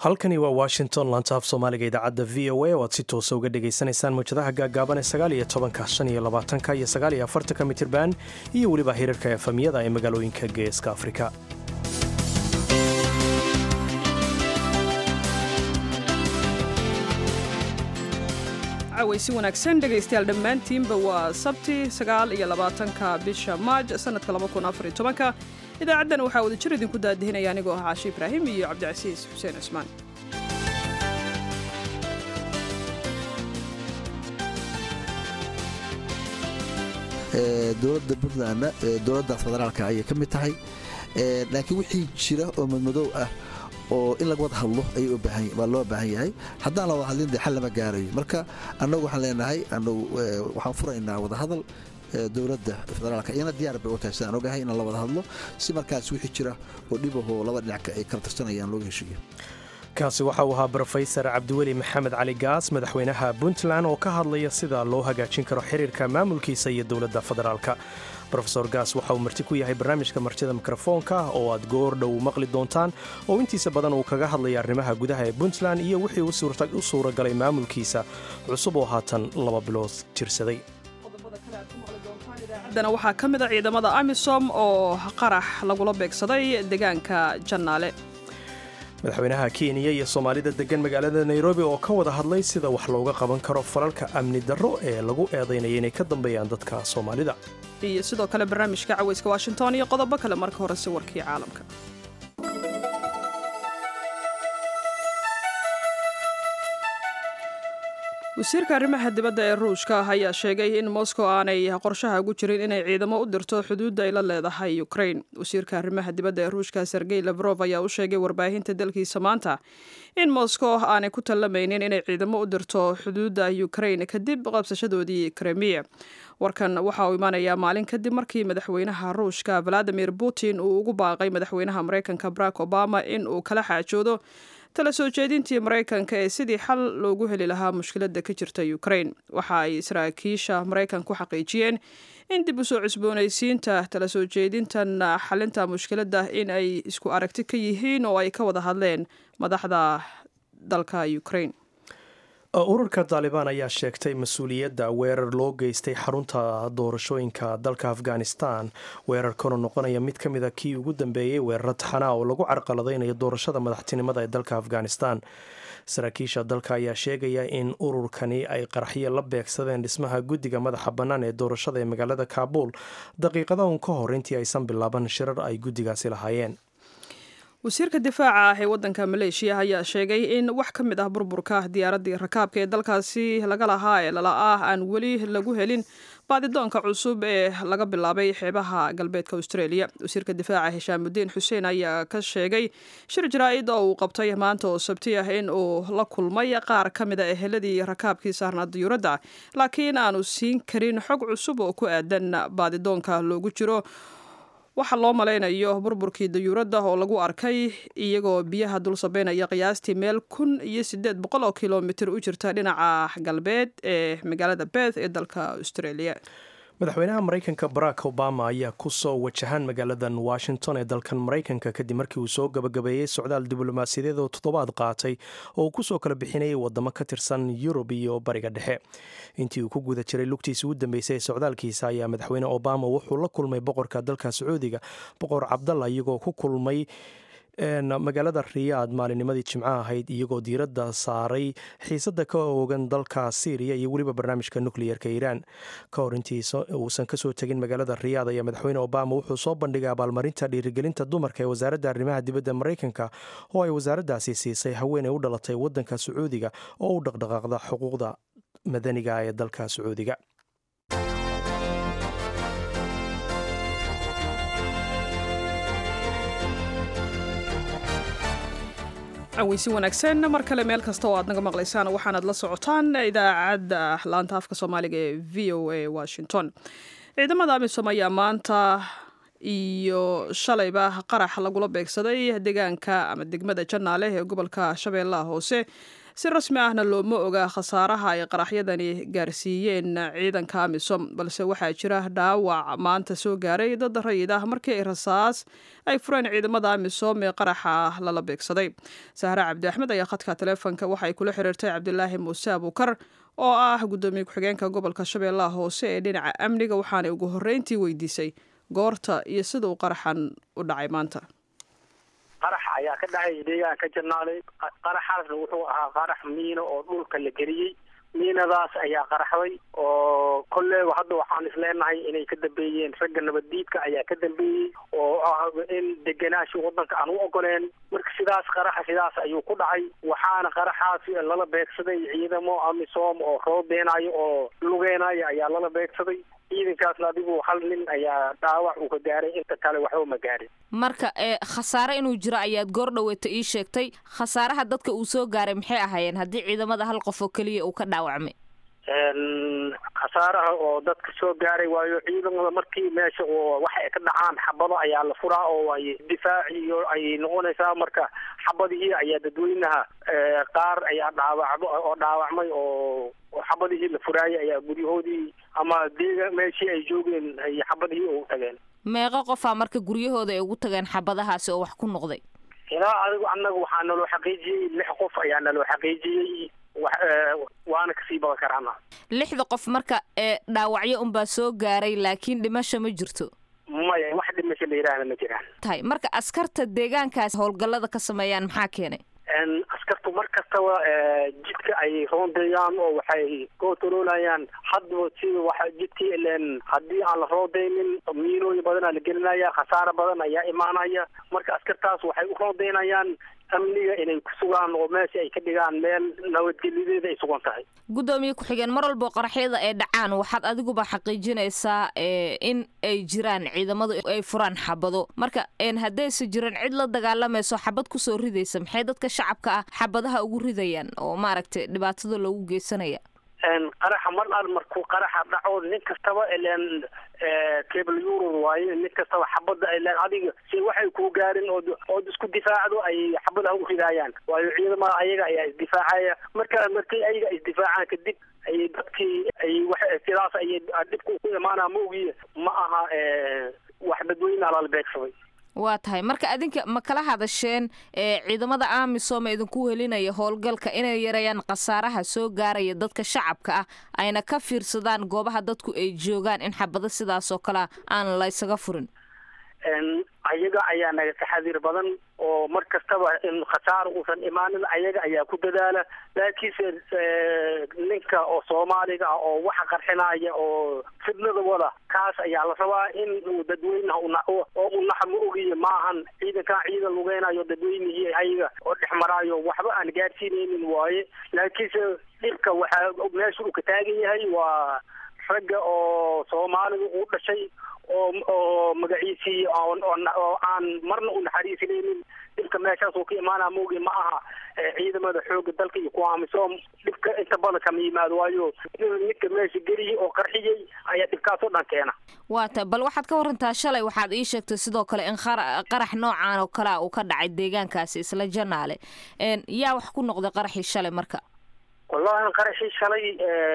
halkani waa washington lantaaf soomaaliga idaacadda v o a oo aad si toosa uga dhagaysanaysaan mawjadaha gaagaaban ee sagaal iyo tobanka shan iyo labaatanka iyo sagaal iyo afartanka mitirban iyo weliba hirarka efamiyada ee magaalooyinka geeska afrika cawaysi wanaagsan dhegaystayaal dhammaantiinba waa sabti sagaal iyo labaatanka bisha maaj sanadka laba kun afar iyo tobanka idaacaddan waxaa wada jir idinku daadihinaya anigoo ah caashi ibraahim iyo cabdicasiis xuseen cismaan dowladda puntlandna dowladda federaalka ayay ka mid tahay laakiin wixii jira oo madmadow ah oo in laga wada hadlo waa loo baahan yahay haddaan la wada hadlin de xal lama gaarayo marka annagu waxaan leenahay waxaan furaynaa wadahadal dowladda federaalka iyana diyaar bay u tahay sidaan ogahay inaan la wada hadlo si markaas wixii jira oo dhibahoo laba dhinac ay kala tirsanayaan looga heshiiyo kaasi waxa uu ahaa brofesor cabdiweli maxamed cali gaas madaxweynaha puntland oo ka hadlaya sida loo hagaajin karo xiriirka maamulkiisa iyo dowladda federaalka rofesor gaas waxa uu marti ku yahay barnaamijka martida mikrofoonka oo aad goor dhow maqli doontaan oo intiisa badan uu kaga hadlaya arrimaha gudaha ee puntland iyo wixii u suuragalay maamulkiisa cusub oo haatan laba bilood jirsaday dana waxaa ka mid a ciidamada amisom oo qarax lagula beegsaday deegaanka jannaale madaxweynaha kenya iyo soomaalida degan magaalada nairobi oo ka wada hadlay sida wax looga qaban karo falalka amni darro ee lagu eedaynaya inay ka dambeeyaan dadka soomaalida iyo sidoo kale barnaamijka cawayska washington iyo qodobo kale marka hore si warkii caalamka wasiirka arrimaha dibadda ee ruushka ayaa sheegay in moscow aanay qorshaha ugu jirin inay ciidamo u dirto xuduudda ay la leedahay ukraine wasiirka arrimaha dibadda ee ruushka sergey lafrof ayaa u sheegay warbaahinta dalkiisa maanta in moscow aanay ku tallamaynin inay ciidamo u dirto xuduudda ukraine kadib qabsashadoodii kremiya warkan waxa uu imanayaa maalin kadib markii madaxweynaha ruushka valadimir putin uu ugu baaqay madaxweynaha maraykanka barack obama in uu kala xaajoodo tala soo jeedintii maraykanka ee sidii xal loogu heli lahaa mushkiladda ka jirta ukraine waxa ay saraakiisha maraykanku xaqiijiyeen in dib u soo cusboonaysiinta tala soo jeedintan xalinta mushkiladda in ay isku aragti ka yihiin oo ay ka wada hadleen madaxda dalka ukraine ururka taalibaan ayaa sheegtay mas-uuliyadda weerar loo geystay xarunta doorashooyinka dalka afghanistan weerarkanu noqonaya mid ka mid a kii ugu dambeeyey weeraro taxanaa oo lagu carqaladaynayo doorashada madaxtinimada ee dalka afghanistan saraakiisha dalka ayaa sheegaya in ururkani ay qaraxyo la beegsadeen dhismaha guddiga madaxa bannaan ee doorashada ee magaalada kaabuul daqiiqada un ka hor intii aysan bilaaban shirar ay guddigaasi lahaayeen wasiirka difaaca ah ee waddanka maleeshiya ayaa sheegay in wax ka mid ah burburka diyaaraddii rakaabka ee dalkaasi laga lahaa ee lala-ah aan weli lagu helin baadidoonka cusub ee laga bilaabay xeebaha galbeedka australia wasiirka difaaca hishaamudiin xuseen ayaa ka sheegay shir jaraa-id oo uu qabtay maanta oo sabti ah in uu la kulmay qaar ka mid a eheladii rakaabkii saarnaa diyuuradda laakiin aanu siin karin xog cusub oo ku aadan baadidoonka loogu jiro waxaa loo malaynayo burburkii dayuuradda oo lagu arkay iyagoo biyaha dul sabeynaya qiyaastii meel kun iyo sideed boqol oo kilomitir u jirta dhinaca galbeed ee magaalada beth ee dalka australia madaxweynaha maraykanka barack obama ayaa ku soo wajahan magaaladan washington ee dalkan maraykanka kadib markii uu soo gabagabeeyey socdaal diblomaasiyadeed oo toddobaad qaatay oo uu kusoo kala bixinayay wadamo ka tirsan yurub iyo bariga dhexe intii uu ku guda jiray lugtiisa u dambeysay ee socdaalkiisa ayaa madaxweyne obama wuxuu la kulmay boqorka dalka sacuudiga boqor cabdalla iyagoo ku kulmay magaalada riyaad maalinnimadii jimco ahayd iyagoo diiradda saaray xiisadda ka oogan dalka syriya iyo weliba barnaamijka nukliyerka iiraan ka hor intii uusan kasoo tegin magaalada riyaad ayaa madaxweyne obama wuxuu soo bandhigay abaalmarinta dhiirigelinta dumarka ee wasaaradda arrimaha dibadda maraykanka oo ay wasaaraddaasi siisay haweeney u dhalatay waddanka sacuudiga oo u dhaqdhaqaaqda xuquuqda madaniga ee dalka sacuudiga caweysi wanaagsan mar kale meel kasta oo aad naga maqlaysaan waxaanaad la socotaan idaacadda laanta afka soomaaliga ee v o a washington ciidamada amisom ayaa maanta iyo shalayba qarax lagula beegsaday deegaanka ama degmada jannaale ee gobolka shabeellaha hoose si rasmi ahna looma oga khasaaraha ay qaraxyadani gaarsiiyeen ciidanka amisom balse waxaa jira dhaawac maanta soo gaaray dad rayid ah markii ay rasaas ay fureen ciidamada amisom ee qaraxa lala beegsaday sahre cabdi axmed ayaa khadka taleefonka waxay kula xiriirtay cabdilaahi muuse abuukar oo ah guddoomiye ku-xigeenka gobolka shabeellaha hoose ee dhinaca amniga waxaanay ugu horreyntii weydiisay goorta iyo sida uu qaraxan u dhacay maanta qarax ayaa ka dhacay deegaanka janaaley qaraxaasna wuxuu ahaa qarax miino oo dhulka la geliyey miinadaas ayaa qaraxday oo kolleeba hadda waxaan isleenahay inay ka dambeeyeen ragga nabaddiidka ayaa ka dambeeyey oo ah in degenaashi waddanka aan u ogoleen marka sidaas qaraxa sidaas ayuu ku dhacay waxaana qaraxaas lala beegsaday ciidamo amisom oo roobeenayo oo lugeenayo ayaa lala beegsaday ciidankaasna adigu hal nin ayaa dhaawac uu ka gaaray inta kale waxba ma gaarin marka ee khasaare inuu jiro ayaad goor dhaweeta ii sheegtay khasaaraha dadka uu soo gaaray maxay ahaayeen haddii ciidamada hal qof oo keliya uu ka dhaawacmay khasaaraha oo dadka soo gaaray waayo ciidamada markii meesha oo waxay ka dhacaan xabado ayaa la furaa oo ay difaaci iyo ay noqonaysaa marka xabadihii ayaa dadweynaha qaar ayaa dhaawacdo oo dhaawacmay oo xabadihii la furaayay ayaa guryahoodii ama deega meeshii ay joogeen ay xabadihii ugu tageen meeqo qofaa marka guryahooda ay ugu tageen xabadahaasi oo wax ku noqday ilaa adigu annaga waxaa naloo xaqiijiyey lix qof ayaa naloo xaqiijiyey waana kasii badan karaana lixda qof marka ee dhaawacyo unbaa soo gaaray laakiin dhimasho ma jirto maya wax dhimasho la yidhaahna ma jiraan tahay marka askarta deegaankaas howlgallada ka sameeyaan maxaa keenay askartu mar kastaba jidka ay roondeeyaan oo waxay kootoloolayaan hadba sida waxa jidkii ileen haddii aan la roondeynin miinooyin badanaa la gelinaya khasaaro badan ayaa imaanaya marka askartaas waxay u roondeynayaan amniga inay ku sugaan oo meesha ay ka dhigaan meel nabadgeliyadeeda ay sugan tahay guddoomiye ku-xigeen mar walbo qaraxyada ay dhacaan waxaad adiguba xaqiijinaysaa in ay jiraan ciidamadu ay furaan xabado marka haddaysa jiran cid la dagaalamayso xabad kusoo ridaysa maxay dadka shacabka ah xabadaha ugu ridayaan oo maaragtay dhibaatada loogu geysanaya qaraxa mar al markuu qaraxa dhaco nin kastaba ileen cable euror waaye nin kastaba xabadda ileen adiga si waxay kuu gaarin ood ood isku difaacdo ay xabadaha u ridaayaan waayo ciidamada ayaga ayaa isdifaacaya marka markii ayaga isdifaacaan kadib ay dadkii ay wax sidaas ayay dhibku ku imaanaa maogiye ma aha wax dadweyne alala beegsaday waa tahay marka adinka ma kala hadasheen ciidamada amisom ee idinku helinaya howlgalka inay yareeyaan khasaaraha soo gaaraya dadka shacabka ah ayna ka fiirsadaan goobaha dadku ay joogaan in xabado sidaas oo kalea aan laysaga furin ayaga ayaa naga taxadiir badan oo mar kastaba in khasaaro uusan imaanin ayaga ayaa ku dadaala laakiinse ninka oo soomaaliga ah oo waxa qarxinaya oo fidnada wada kaas ayaa la rabaa in uu dadweynaha oo u naxa ma ogiye maahan ciidankan ciidan lugeynayo dadweynihii ayaga oo dhex maraayo waxba aan gaadsiinaynin waaye laakiinse dhibka waxaa meesha uu ka taagan yahay waa ragga oo soomaaliga uu dhashay oo oo magaciisii oo aan marna u naxariisanaynin dhibka meeshaas uu ka imaanaa moogi ma aha ciidamada xooga dalka iyo kuwa amisom dhibka inta badan kama yimaado waayo ninka meesha geliyay oo qarxiyey ayaa dhibkaas oo dhan keena waa ta bal waxaad ka warantaa shalay waxaad ii sheegtay sidoo kale in qarax noocaan oo kalea uu ka dhacay deegaankaasi isla janaale yaa wax ku noqday qaraxii shalay marka wallahi qaraxii shalay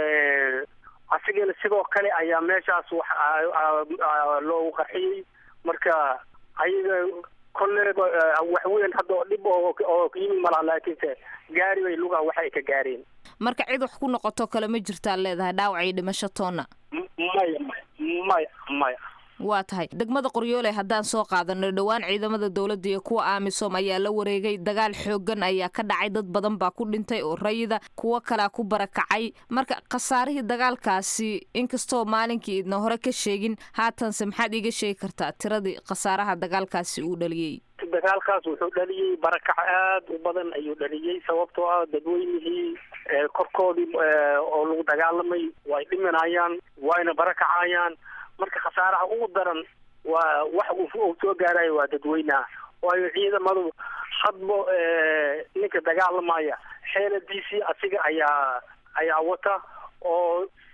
asigana sidoo kale ayaa meeshaas wax loogu qarxiyey marka ayaga kolleeba wax weyn hadda oo dhib oo yimi malaha laakiinse gaari bay lugaha wax ay ka gaareen marka cid wax ku noqoto kale ma jirtaad leedahay dhaawac iyo dhimasho toonna maya maya maya waa tahay degmada qoryoole haddaan soo qaadano dhowaan ciidamada dowladda iyo kuwa amisom ayaa la wareegay dagaal xoogan ayaa ka dhacay dad badan baa ku dhintay oo rayida kuwo kalea ku barakacay marka khasaarihii dagaalkaasi inkastoo maalinkii idna hore ka sheegin haatanse maxaad iiga sheegi kartaa tiradii khasaaraha dagaalkaasi uu dhaliyey dagaalkaas wuxuu dhaliyey barakac aad u badan ayuu dhaliyey sababtoo ah dadweynihii korkoodii oo lagu dagaalamay way dhimanayaan wayna barakacayaan marka khasaaraha ugu daran waa wax uu soo gaarayo waa dadweynaha waayo ciidamadu hadba ninka dagaalamaya xeeladiisii asiga ayaa ayaa wata oo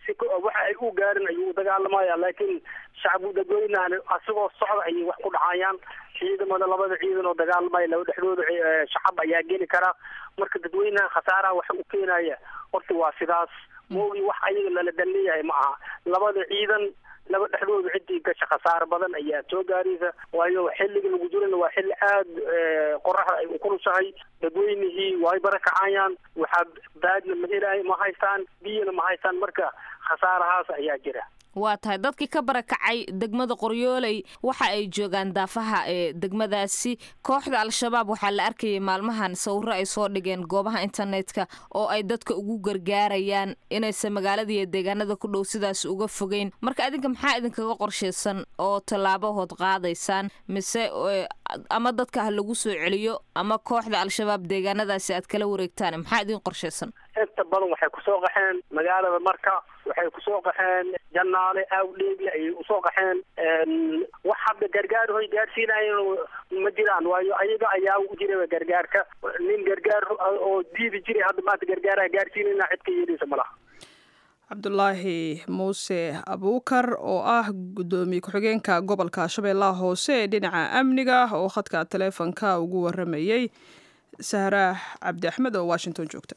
si waxa ay u gaarin ayuu u dagaalamaya laakiin shacbu dadweynahan asagoo socda ayay wax ku dhacayaan ciidamada labada ciidan oo dagaalamaya laba dhexdooda shacab ayaa geli karaa marka dadweynaha khasaaraha waxa u keenaya horta waa sidaas moogi wax ayaga lala dan leeyahay ma aha labada ciidan laba dhexdooda ciddii gasha khasaaro badan ayaa soo gaaraysa waayo xilliga lagu jirana waa xilli aada qoraxda ay ukulushahay dadweynihii way barakacayaan waxaa baadna ma helaay ma haystaan biyana ma haystaan marka khasaarahaas ayaa jira waa tahay dadkii ka barakacay degmada qoryooley waxa ay joogaan daafaha ee degmadaasi kooxda al-shabaab waxaa la arkayay maalmahan sawiro ay soo dhigeen goobaha internetka oo ay dadka ugu gargaarayaan inaysan magaalada iyo deegaanada ku dhow sidaas uga fogeyn marka idinka maxaa idinkaga qorshaysan oo tallaabahood qaadaysaan mise ama dadka ha lagu soo celiyo ama kooxda al-shabaab deegaanadaasi aad kala wareegtaan maxaa idin qorshaysan inta badan waxay kusoo qaxeen magaalada marka waxay kusoo qaxeen janaale awdheegle ayay usoo qaxeen wax hadda gargaar hoy gaarsiinayan ma jiraan waayo ayaga ayaa u jira gargaarka nin gargaar oo diidi jiray hadda maanta gargaaraha gaarsiinayna cid ka yeeleysa ma laha cabdulaahi muuse abuukar oo ah guddoomiye ku-xigeenka gobolka shabeellaha hoose ee dhinaca amniga oo khadka taleefonka ugu waramayey sahraah cabdi axmed oo washington joogta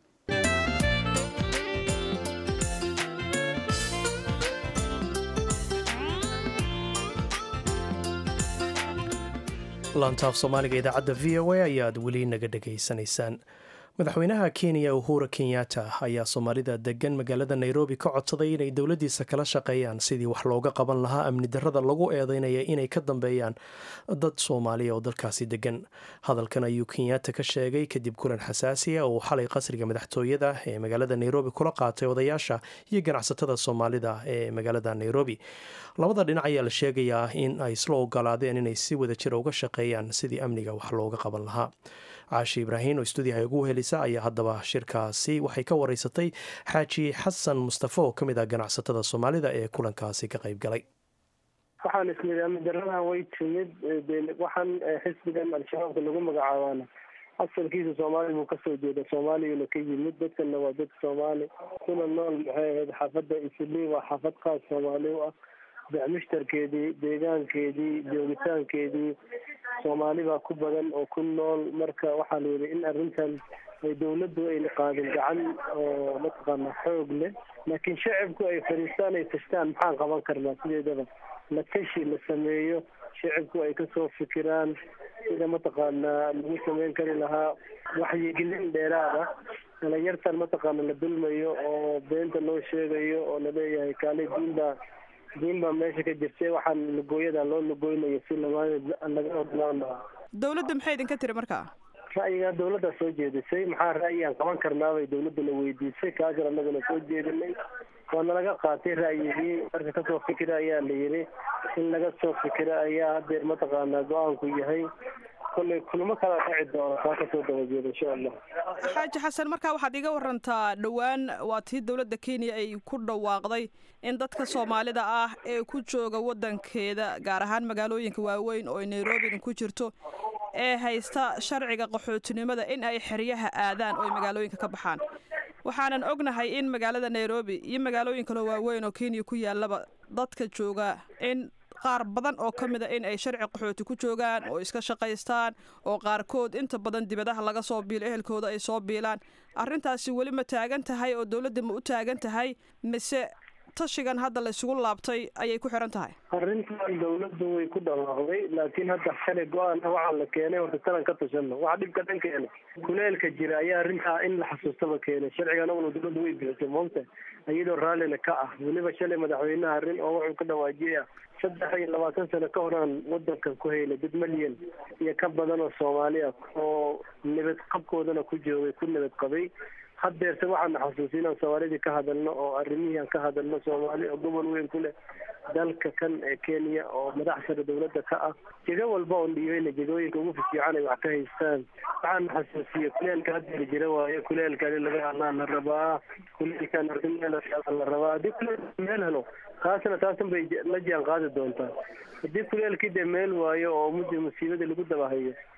laantaaf soomaaliga idaacadda v o a ayaad weli naga dhegaysanaysaan madaxweynaha kenya uhura kenyatta ayaa soomaalida degan magaalada nairobi ka codsaday inay dowladiisa kala shaqeeyaan sidii wax looga qaban lahaa amni darada lagu eedeynaya inay ka dambeeyaan dad soomaaliya oo dalkaasi degan hadalkan ayuu kenyatta ka sheegay kadib kulan xasaasi ah oo xalay qasriga madaxtooyada ee magaalada nairobi kula qaatay odayaasha iyo ganacsatada soomaalida ee magaalada nairobi labada dhinac ayaa la sheegayaa in ay isla ogolaadeen inay si wada jira uga shaqeeyaan sidii amniga wax looga qaban lahaa caashi ibraahin oo stuudiyaha ugu helisa ayaa haddaba shirkaasi waxay ka wareysatay xaaji xasan mustafe oo ka mid ah ganacsatada soomaalida ee kulankaasi ka qayb galay waxaan ismid amidaradan way timid waxaan xisbigan al-shabaabka lagu magacaabaana asalkiisa soomaali buu kasoo jeeda soomaaliyana ka yimid dadkana waa dad soomaali kuna nool maxay ahayd xaafadda islii waa xaafad qaas soomaali u ah mushtarkeedii deegaankeedii joogitaankeedii soomaali baa ku badan oo ku nool marka waxaa la yidhi in arrintan ay dawladdu ayna qaadin gacan oo mataqaana xoog leh laakiin shacibku ay fadhiistaan ay tashtaan maxaan qaban karnaa sideedaba la tashi la sameeyo shacibku ay kasoo fikiraan sida mataqaanaa lagu sameyn kari lahaa waxyigelin dheeraad ah dhalinyartan mataqaana la dulmayo oo beenta loo sheegayo oo laleeyahay kaale diinbaa diin baa meesha ka jirtay waxaan lugooyada loo lugooynayo si laga odlaan lahaa dawladda maxay idinka tiri markaa ra'yigaa dawladdaa soo jeedisay maxaa ra'yigaan qaban karnaabay dawladdana weydiisay kaasna anaguna soo jeedinay waana laga qaatay ra'yigii marka kasoo fikira ayaa la yidhi in laga soo fikira ayaa hadeer mataqaanaa go-aanku yahay kolley kulamo kala dhaci doona taa kasoo dabajeeda insha allah xaaji xasan markaa waxaad iga warantaa dhowaan waa tii dowladda kenya ay ku dhawaaqday in dadka soomaalida ah ee ku jooga waddankeeda gaar ahaan magaalooyinka waaweyn oo nairobi ku jirto ee haysta sharciga qaxootinimada in ay xeryaha aadaan oo ay magaalooyinka ka baxaan waxaanan ognahay in magaalada nairobi iyo magaalooyin kaloo waaweyn oo kenya ku yaalaba dadka jooga in qaar badan oo ka mid a in ay sharci qaxooti ku joogaan oo iska shaqaystaan oo qaarkood inta badan dibadaha laga soo biilo ehelkooda ay soo biilaan arrintaasi weli ma taagan tahay oo dowladda ma u taagan tahay mise tashigan hadda la isugu laabtay ayay ku xiran tahay arrintan dawladdu way ku dhawaaqday laakiin hadda xalay go-aan ah waxaa la keenay horta talan ka tashano waxa dhibka dhan keena kuleelka jira ayaa arrintaa in la xasuustaba keenay sharcigan una dawladdu way bixisay moogta iyadoo raallina ka ah weliba shalay madaxweynaha arrin oo wuxuu ka dhawaajiyay ah saddex iyo labaatan sano ka horaan wadankan ku haylay dad malyan iyo ka badan oo soomaali ah oo nabad qabkoodana ku joogay ku nabad qabay haddeerse waxaana xasuusi inaan soomaalidii ka hadalno oo arrimihii aan ka hadalno soomaali oo gobol weyn ku leh dalka kan ee kenya oo madax sare dawladda ka ah jego walba oon dhiibayna jegooyinka ugu fifiican ay wax ka haystaan waxaana xasuusiye kuleelka haddeer jira waayo kuleelkan in laga hadlaan la rabaa kuleelkan arrin meel la rabaa haddii kuleelka meel helo taasna taasan bay la jaan qaadi doontaa haddii kuleelkii dee meel waayo oo muddi musiibada lagu dabahayo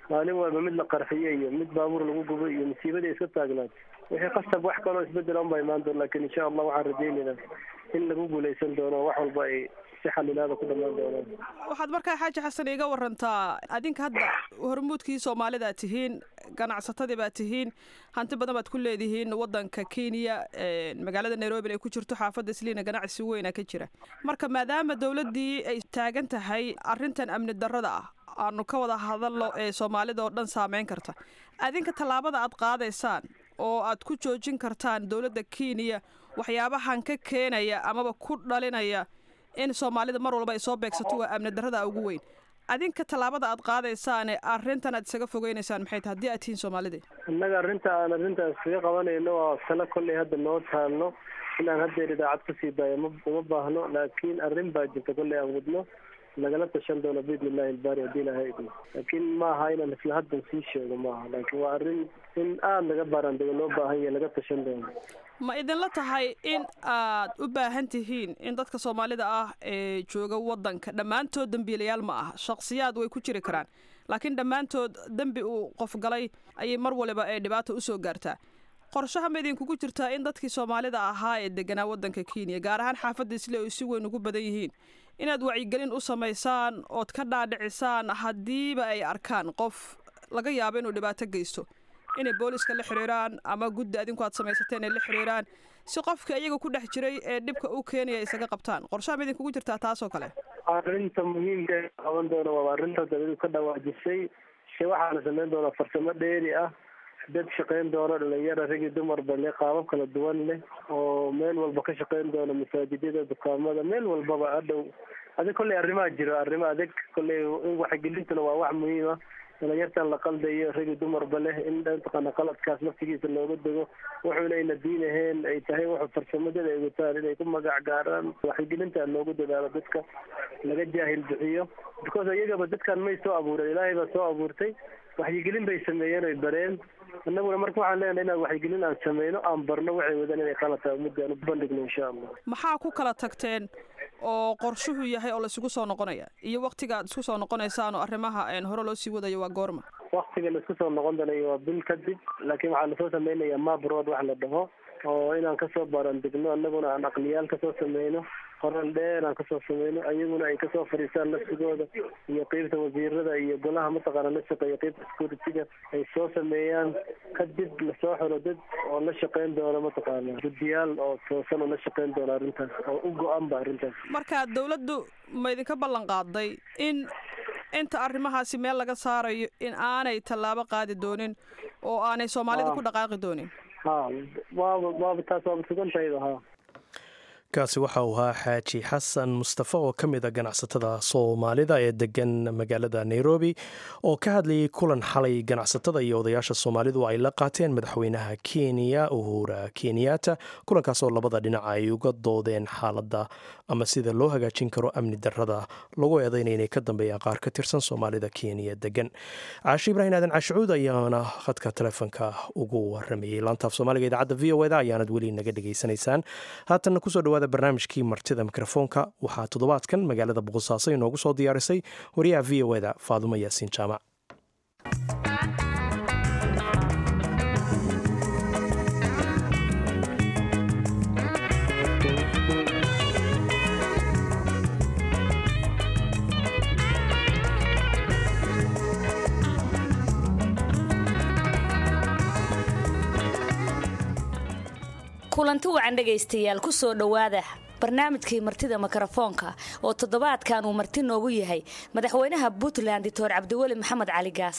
maalin walba mid la qarxiyo iyo mid baabuur lagu gubo iyo musiibadii iska taagnaatay wixii qasab wax kaloo isbedel unbaa imaan doon lakin insha allah waxaan rajaynaynaa in lagu guulaysan doono wax walba ay si xalilaada ku dhamaan doonaan waxaad markaa xaaji xasan iiga warantaa adinka hadda hormuudkii soomaalida ad tihiin ganacsatadii baad tihiin hanti badan baad ku leedihiin wadanka kenya magaalada nairobi ay ku jirto xaafadda isliina ganacsi weyna ka jira marka maadaama dowladdii ay taagan tahay arrintan amni darrada ah aanu ka wada hadalno ee soomaalida oo dhan saameyn karta adinka tallaabada aad qaadaysaan oo aad ku joojin kartaan dowladda kenya waxyaabahan ka keenaya amaba ku dhalinaya in soomaalida mar walba ay soo beegsato waa amni darrada ugu weyn adinka tallaabada aad qaadaysaane arrintan aad isaga fogeynaysaan maxay tahay haddii aad tihiin soomaalida innaga arrinta aan arrintaas iskaga qabanayno waa talo kolley hadda noo taalno inaan haddeer idaacad kusii daayo ma uma baahno laakiin arrin baa jirta kolley aan wadno lagala tashan doono biidni illahi ilbaari haddii ilahay idmo laakiin maaha inaan isla haddan sii sheego maaha laakiin waa arrin in aada laga baaraandego loo baahan yahay laga tashan doono ma idinla tahay in aad u baahan tihiin in dadka soomaalida ah ee jooga waddanka dhammaantood dembiilayaal ma aha shakhsiyaad way ku jiri karaan laakiin dhammaantood dembi uu qof galay ayay mar waliba ee dhibaata usoo gaartaa qorshaha ma idinkugu jirtaa in dadkii soomaalida ahaa ee deganaa waddanka kenya gaar ahaan xaafadda isle ay si weyn ugu badan yihiin inaad wacyigelin u samaysaan ood ka dhaadhicisaan haddiiba ay arkaan qof laga yaabo inuu dhibaato geysto inay booliska la xiriiraan ama guddi adinku aad samaysateen ay la xiriiraan si qofka iyaga ku dhex jiray ee dhibka u keenaya isaga qabtaan qorshaha ma idinkugu jirtaa taasoo kale arrinta muhiimka ee qaban doona waa arrinta dawladu ka dhawaajisay se waxaana samayn doonaa farsamo dheeri ah dad shaqayn doono dhalinyara rag iyo dumarba leh qaabab kala duwan leh oo meel walba ka shaqayn doona masaajidyada dukaamada meel walbaba hadhow adig kolley arrimaha jiro arrimo adag kolley in waxgelintuna waa wax muhiim ah dhalinyartan la qaldayo rag iyo dumarba leh in mataqaana qaladkaas laftigiisa looga dego wuxuuna ayna diin ahayn ay tahay wuxuu farsamadada ay wataan inay ku magac gaaraan waxgelinta loogu dadaalo dadka laga jaahil bixiyo because iyagaba dadkan may soo abuuren ilaahay baa soo abuurtay waxyigelin bay sameeyeen oy bareen annaguna marka waxaan leenahay inaan waxyigelin aan sameyno aan barno waxay wadaan inay qalad tahay ummadda aan u bandhigno insha allah maxaa ku kala tagteen oo qorshuhu yahay oo laisugu soo noqonaya iyo waktiga aad isku soo noqonaysaan oo arrimaha hore loo sii wadayo waa goorma waktiga laisku soo noqon doonayo waa bil kadib laakiin waxaa lasoo sameynayaa mabroad wax la dhaho oo inaan kasoo baarandegno annaguna aan aqliyaal kasoo sameyno qoral dheer aan kasoo sameyno ayaguna ay kasoo fadhiistaan lafsigooda iyo qeybta wasiirada iyo golaha mataqaana la shaqeeya qeybta security-ga ay soo sameeyaan kadib lasoo xiro dad oo la shaqeyn doono mataqaana guddiyaal oo toosan oo la shaqeyn doono arrintaas oo u go-an ba arrintaas marka dawladdu ma idinka ballan qaaday in inta arrimahaasi meel laga saarayo in aanay tallaabo qaadi doonin oo aanay soomaalida ku dhaqaaqi doonin ha waaba waaba taas waaba sugan tahayba ha kaasi waxa uu ahaa xaaji xasan mustafa oo ka mid a ganacsatada soomaalida ee degan magaalada nairobi oo ka hadlayay kulan xalay ganacsatada iyo odayaasha soomaalidu ay la qaateen madaxweynaha kenya uhura kenyatta kulankaas oo labada dhinac ay uga doodeen xaaladda ama sida loo hagaajin karo amni darrada lagu eedaynaya inay ka dambeeyaan qaar ka tirsan soomaalida kenya degan caashi ibraahim aadan cashucuud ayaana khadka telefoonka ugu waramayey laantaaf soomaaliga idaacadda v o eda ayaanad weli naga dhegaysanaysaan haatanna kusoo dhawaada barnaamijkii martida mikrofoonka waxaa toddobaadkan magaalada boqosaaso inoogu soo diyaarisay wariyaha v o eda faadumo yaasiin jaamac kulanti wacan dhegaystayaal ku soo dhowaada barnaamijkii martida mikrofoonka oo toddobaadkan uu marti noogu yahay madaxweynaha puntland doctor cabdiweli maxamed cali gaas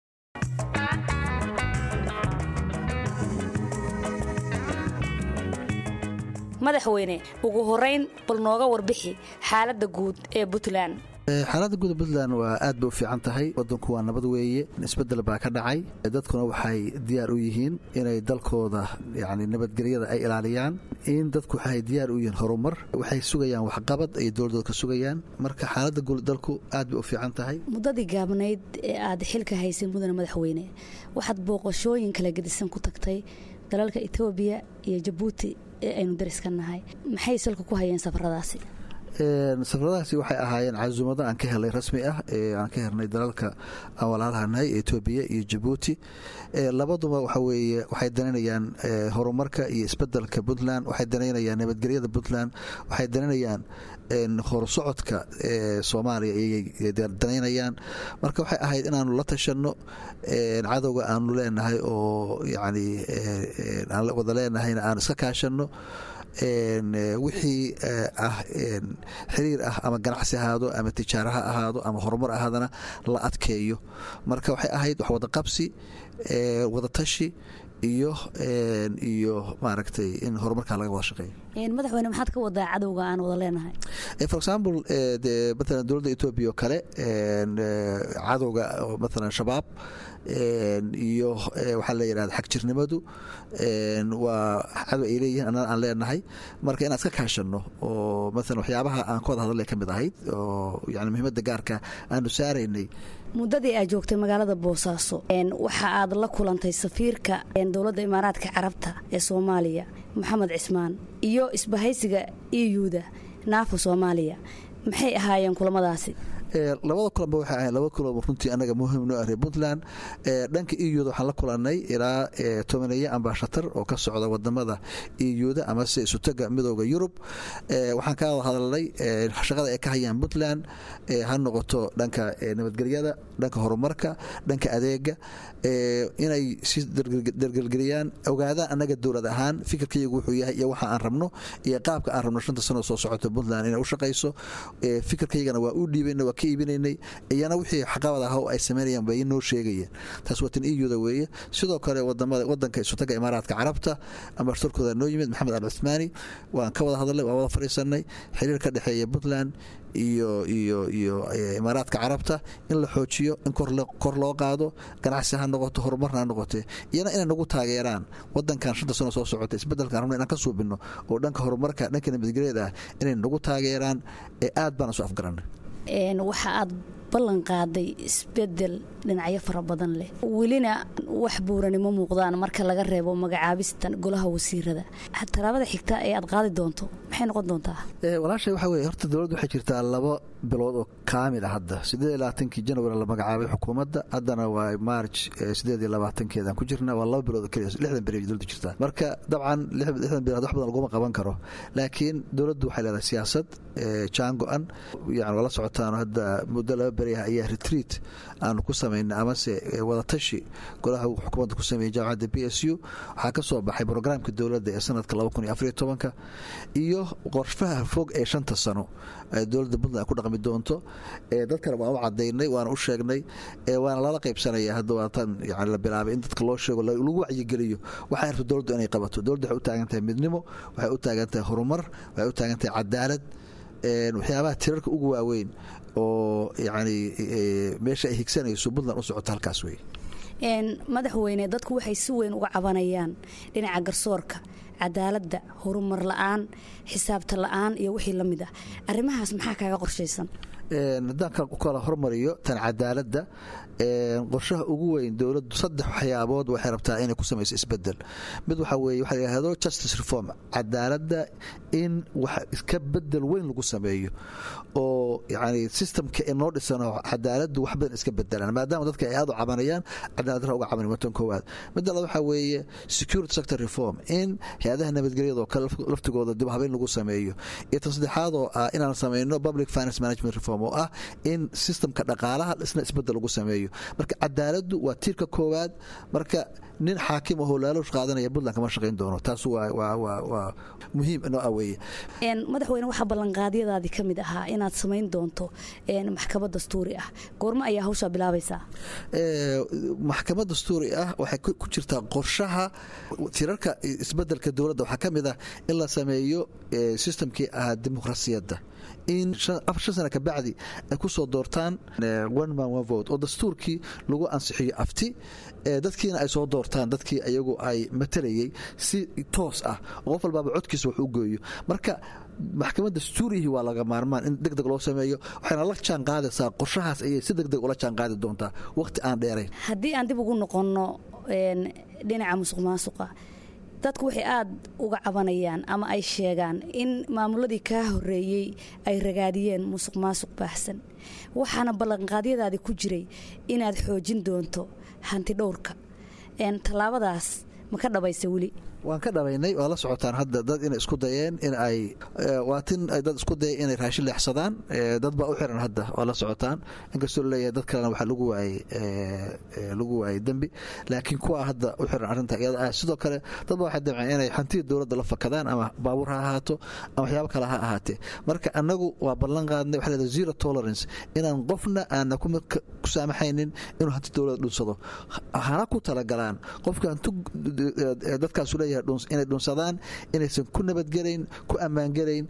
madaxweyne ugu horeyn bal nooga warbixi xaaladda guud ee puntland xaaladda guuda puntland waa aad bay u fiican tahay wadanku waa nabad weeye isbedel baa ka dhacay dadkuna waxay diyaar u yihiin inay dalkooda yani nabadgelyada ay ilaaliyaan in dadku waxay diyaar u yihiin horumar waxay sugayaan waxqabad ay dowladooda ka sugayaan marka xaaladda guud dalku aad bay u fiican tahay muddadii gaabnayd ee aad xilka haysay mudane madaxweyne waxaad booqashooyin kala gedisan ku tagtay dalalka etoobiya iyo jabuuti ee aynu dariska nahay maxay salka ku hayeen safaradaasi safaradahaasi waxay ahaayeen casuumado aan ka helay rasmi ah aan ka helnay dalalka aan walaalahanahay etoobiya iyo jabuuti labaduba waxa weeye waxay danaynayaan horumarka iyo isbedelka puntland waxay danaynayaan nabadgelyada puntland waxay danaynayaan horusocodka soomaaliya ayay danaynayaan marka waxay ahayd inaanu la tashanno cadowga aanu leenahay oo yani aan wada leenahayna aan iska kaashanno wixii ah xiriir ah ama ganacsi ahaado ama tijaaro ha ahaado ama horumar ahaadana la adkeeyo marka waxay ahayd wax wada qabsi wada tashi iyo iyo maaragtay in horumarkaa laga wada shaqeeyo madaxweyne maxaad ka wadaa cadowga aan wada leenahay for example de maalan dowladda etoobiya oo kale cadowga maalan shabaab iyo waxaa la yidhahda xagjirnimadu waa cadow ay leeyihiin annana aan leenahay marka inaan iska kaashanno oo maalan waxyaabaha aan ka wada hadalay ka mid ahayd oo yani muhiimadda gaarka aanu saaraynay muddadii aad joogtay magaalada boosaaso waxa aad la kulantay safiirka dowladda imaaraadka carabta ee soomaaliya maxamed cismaan iyo isbahaysiga iyuda naafa soomaaliya maxay ahaayeen kulamadaasi labada kulanba waxay ahayn laba kulan runtii anaga muhiim noo ah reer puntland dhanka euda waxaan la kulannay ilaa tobaneeye ambashatar oo ka socda wadamada euda amase isutaga midooda yurub waxaan ka wada hadalnay shaqada ay ka hayaan puntland ha noqoto dhanka nabadgelyada dhanka horumarka dhanka adeega inay si dargelgeliyaan ogaadaan anaga dowlad ahaan fikirkaygu wuxuu yahay iyo waxa aan rabno iyo qaabka aan rabno shanta sano soo socota puntland inay u shaqayso fikirkaygana waa u dhiibayna waa ka iibinaynay iyana wixii xaqabad ah oo ay samaynayaan bay noo sheegayeen taas waa tan iyuda weeye sidoo kale wadamada wadanka isutaga imaaraadka carabta ambashatarkooda noo yimid maxamed al cuthmaani waan ka wada hadalnay waan wada fadhiisanay xiriir ka dhexeeya puntland iyo iyo iyo imaaraadka carabta in la xoojiyo in kor loo qaado ganacsi ha noqoto horumarna ha noqote iyana inay nagu taageeraan wadankan shanta sano soo socota isbedelkan rabna inaan ka suubino oo dhanka horumarka dhanka nabadgelyada ah inay nagu taageeraan ee aad baan isu afgaranay waxa aad ballan qaaday isbedel dhinacyo fara badan leh welina wax buuranimo muuqdaan marka laga reebo magacaabista golaha wasiirada talaabada xigta ee aad qaadi doonto maxay noqon doontaa walaashay waxa weye horta dowladda waxay jirtaa laba bilood oo kaamil ah hadda siddeed iyo labaatankii janwari la magacaabay xukuumadda haddana waa marj siddeed iyo labaatankeedaan ku jirna waa laba bilood oo keliya lixdan beri dowladda jirtaa marka dabcan lixdan bilood wax badan laguma qaban karo laakiin dowladdu waxay leedahay siyaasad jaan go-an yani waa la socotaan hadda muddo laba beri ah ayaa retreat aanu ku samaynay amase wadatashi golaha xukuumadda ku sameeyey jaamacadda b s u waxaa ka soo baxay brograamka dowladda ee sanadka laba kun iyo afariyo tobanka iyo qorshaha fog ee shanta sano dowladda puntland ku dhaqmi doonto dadkana waan u cadaynay waana u sheegnay waana lala qaybsanaya hadda waatan yani la bilaabay in dadka loo sheego lagu wacyigeliyo waxay rabto dowladdu inay qabato dowladdu waxay u taagan tahay midnimo waxay u taagan tahay horumar waxay u taagan tahay cadaalad waxyaabaha tirarka ugu waaweyn oo yani meesha ay higsanayso puntland u socoto halkaas wey madaxweyne dadku waxay si weyn uga cabanayaan dhinaca garsoorka cadaaladda horumar la-aan xisaabta la-aan iyo wixii la mid ah arrimahaas maxaa kaaga qorshaysan haddaan kala hormariyo tan cadaaladda qorshaha ugu weyn dowladdu saddex waxyaabood waxay rabtaa inay ku samayso isbedel mid waxaa weeye waxa la yidhahdo justice reform cadaaladda in wax iska bedel weyn lagu sameeyo oo yani systemka inoo dhisano cadaaladdu wax badan iska bedelaan maadaama dadka ay aad u cabanayaan cadaalad dara uga cabanay watan koowaad midda labaad waxaa weeye security sector reform in hay-adaha nabadgelyada oo kale laftigooda dib habeyn lagu sameeyo iyo tan saddexaad oo ah inaan sameyno public finance management reform oo ah in systemka dhaqaalaha isna isbedel lagu sameeyo marka cadaaladdu waa tiirka koowaad marka nin xaakim ahoo laaloosh qaadanaya puntland kama shaqayn doono taas waa muhiim inoo ah weeye madaxweyne waxaa ballanqaadyadaadii ka mid ahaa inaad samayn doonto maxkamad dastuuri ah goormo ayaa hawshaa bilaabaysaa maxkamad dastuuri ah waxay ku jirtaa qorshaha tirarka isbedelka dowladda waxaa ka mid ah in la sameeyo sistamkii ahaa dimuqrasiyadda in shan sana kabacdi ay ku soo doortaan one man one vote oo dastuurkii lagu ansixiyo afti dadkiina ay soo doortaan dadkii ayagu ay matalayay si toos ah oo qof walbaaba codkiisa wax u geeyo marka maxkamad dastuurihii waa laga maarmaan in deg deg loo sameeyo waxayna la jaan qaadaysaa qorshahaas ayay si deg deg ula jaan qaadi doontaa waqti aan dheerayn haddii aan dib ugu noqonno dhinaca musuq maasuqa dadku waxay aada uga cabanayaan ama ay sheegaan in maamuladii kaa horeeyey ay ragaadiyeen musuq maasuq baahsan waxaana ballanqaadyadaadi ku jiray inaad xoojin doonto hanti dhowrka tallaabadaas ma ka dhabaysa weli waan ka dhabaynay waa la socotaan hadda dad inay isku dayeen in ay waa tin dad isku daya inay raashin leexsadaan dad baa u xiran hadda waa la socotaan inkastoo laleeyahay dad kalena waxaa lagu waayey lagu waayey dembi laakiin kuwa hadda u xiran arrinta iyada ah sidoo kale dad baa waxay damceen inay hantida dowladda la fakadaan ama baabuur ha ahaato ama waxyaabo kale ha ahaatee marka annagu waa ballan qaadnay waxaa leedahay zero tolerance inaan qofna aana ku saamaxaynin inuu hanti dowladda dhunsado hana ku talagalaan qofka hanti dadkaasu leeyahay inay dhunsadaan inaysan ku nabadgelayn ku ammaangelayn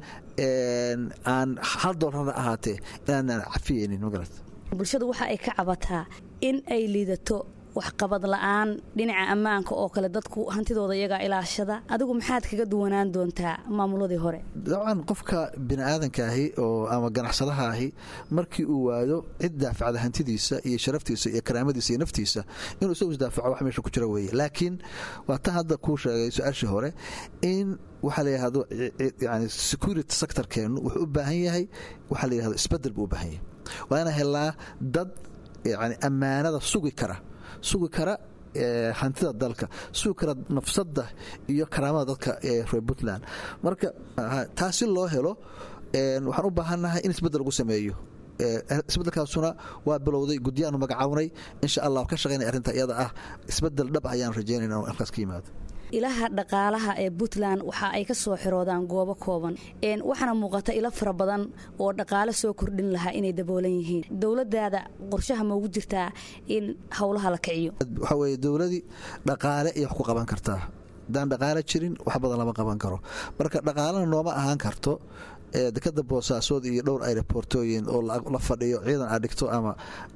aan hal doolarna ahaatee inaanaan cafiyeynin magarat bulshadu waxa ay ka cabataa in ay liidato waxqabad la-aan dhinaca ammaanka oo kale dadku hantidooda iyagaa ilaashada adigu maxaad kaga duwanaan doontaa maamuladii hore dabcan qofka biniaadankaaahi oo ama ganacsadaha ahi markii uu waado cid daafacda hantidiisa iyo sharaftiisa iyo karaamadiisa iyo naftiisa inuu isagu isdaafaco wax meesha ku jira weeye laakiin waa tan hadda kuu sheegay su-aashii hore in waxaa la yidhahdo yani security sectorkeennu wuxuu u baahan yahay waxaa la yidhahdo isbedel buu u baahan yahay waa inaan helnaa dad yani ammaanada sugi kara sugi kara hantida dalka sugi kara nafsada iyo karaamada dadka reer puntland marka taasi loo helo waxaan u baahannahay in isbedel lagu sameeyo isbedelkaasuna waa bilowday guddiyaanu magacawnay insha allah ka shaqaynay arrinta iyada ah isbedel dhab ayaan rajaynayna in halkaas ka yimaado ilaha dhaqaalaha ee puntland waxa ay ka soo xiroodaan goobo kooban waxaana muuqata ilo fara badan oo dhaqaale soo kordhin lahaa inay daboolan yihiin dowladaada qorshaha maugu jirtaa in howlaha la kiciyo waxaa weye dowladii dhaqaale iyo wax ku qaban kartaa haddaan dhaqaale jirin wax badan lama qaban karo marka dhaqaalena nooma ahaan karto dekada boosaasood iyo dhowr aerobortooyin oo la fadhiyo ciidan aad dhigto ama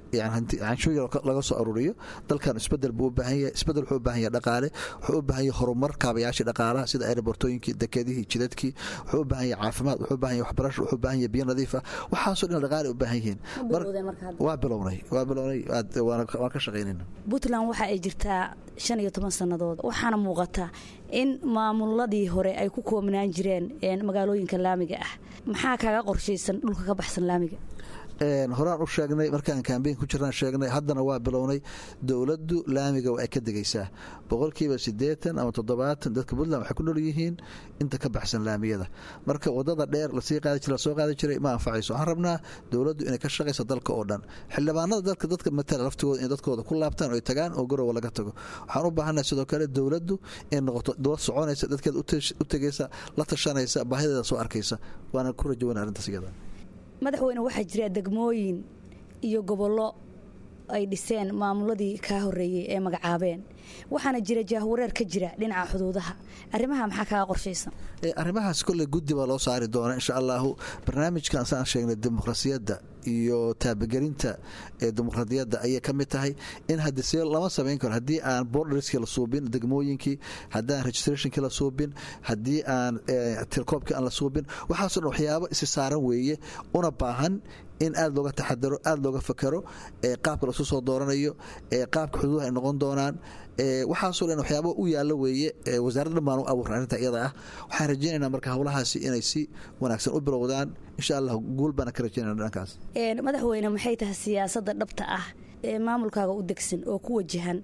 canshuur laga soo aruuriyo dalkan isbedel buu u baahan yahay isbedel wuxuu u baahan yahay dhaqaale wuxuu u baahan yahay horumar kaabayaashii dhaqaalaha sida aerobortooyinkii dekadihii jidadkii wuxuu u baahan yahay caafimaad wuxuu u baahan yahay waxbarasho wuxuu u baahan yahay biyo nadiif ah waxaasoo dhan dhaqaale u baahan yihiin waa bilownay waa bilownay waan ka shaqaynayna puntland waxa ay jirtaa shan iyo toban sannadood waxaana muuqata in maamuladii hore ay ku koobnaan jireen magaalooyinka laamiga ah maxaa kaaga qorshaysan dhulka ka baxsan laamiga horaan u sheegnay markaan kambeyn ku jiraan sheegnay haddana waa bilownay dowladdu laamiga waa ay ka degaysaa boqolkiiba siddeetan ama toddobaatan dadka puntland waxay ku nool yihiin inta ka baxsan laamiyada marka wadada dheer lasii qaadi jira lasoo qaadi jiray ma anfacayso waxaan rabnaa dowladdu inay ka shaqayso dalka oo dhan xildhibaanada dalka dadka matala laftigooda inay dadkooda ku laabtaan oo ay tagaan oo garowa laga tago waxaan u baahannahay sidoo kale dowladdu inay noqoto dowlad soconaysa dadkeeda u tegaysa la tashanaysa baahideeda soo arkaysa waana ku rajawana arrintaas iyada madaxweyne waxaa jira degmooyin iyo gobollo ay dhiseen maamuladii kaa horeeyey ee magacaabeen waxaana jira jaahwareer ka jira dhinaca xuduudaha arrimaha maxaa kaga qorshaysan arrimahaas kolley guddi baa loo saari doona insha allahu barnaamijkan saan sheegnay dimuqrasiyadda iyo taabagelinta ee dimuqraadiyadda ayay ka mid tahay in haddi see lama samayn karo haddii aan borderskii la suubin degmooyinkii haddii aan registrationkii la suubin haddii aan tilkoobkii aan la suubin waxaaso dhan waxyaabo isi saaran weeye una baahan in aada looga taxadaro aada looga fakero qaabka lasu soo dooranayo qaabka xuduudaha ay noqon doonaan waxaasoo dhan waxyaaba u yaalla weeye wasaaradda dhan baan u abuurna arrinta iyada ah waxaan rajaynaynaa marka howlahaasi inay si wanaagsan u bilowdaan insha allah guul baana ka rajaynayna dhankaas madaxweyne maxay tahay siyaasadda dhabta ah ee maamulkaaga u degsan oo ku wajahan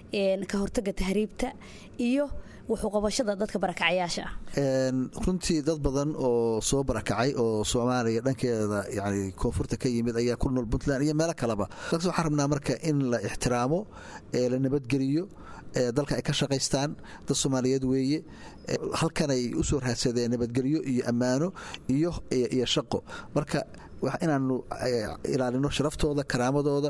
ka hortaga tahriibta iyo wuxuuqabashada dadka barakacayaasha ah runtii dad badan oo soo barakacay oo soomaaliya dhankeeda yani koonfurta ka yimid ayaa ku nool puntland iyo meelo kaleba laakiin waxaan rabnaa marka in la ixtiraamo la nabadgeliyo dalka ay ka shaqaystaan dad soomaaliyeed weeye halkan ay u soo raadsadeen nabadgelyo iyo ammaano iyo iyo shaqo marka inaanu ilaalino sharaftooda karaamadooda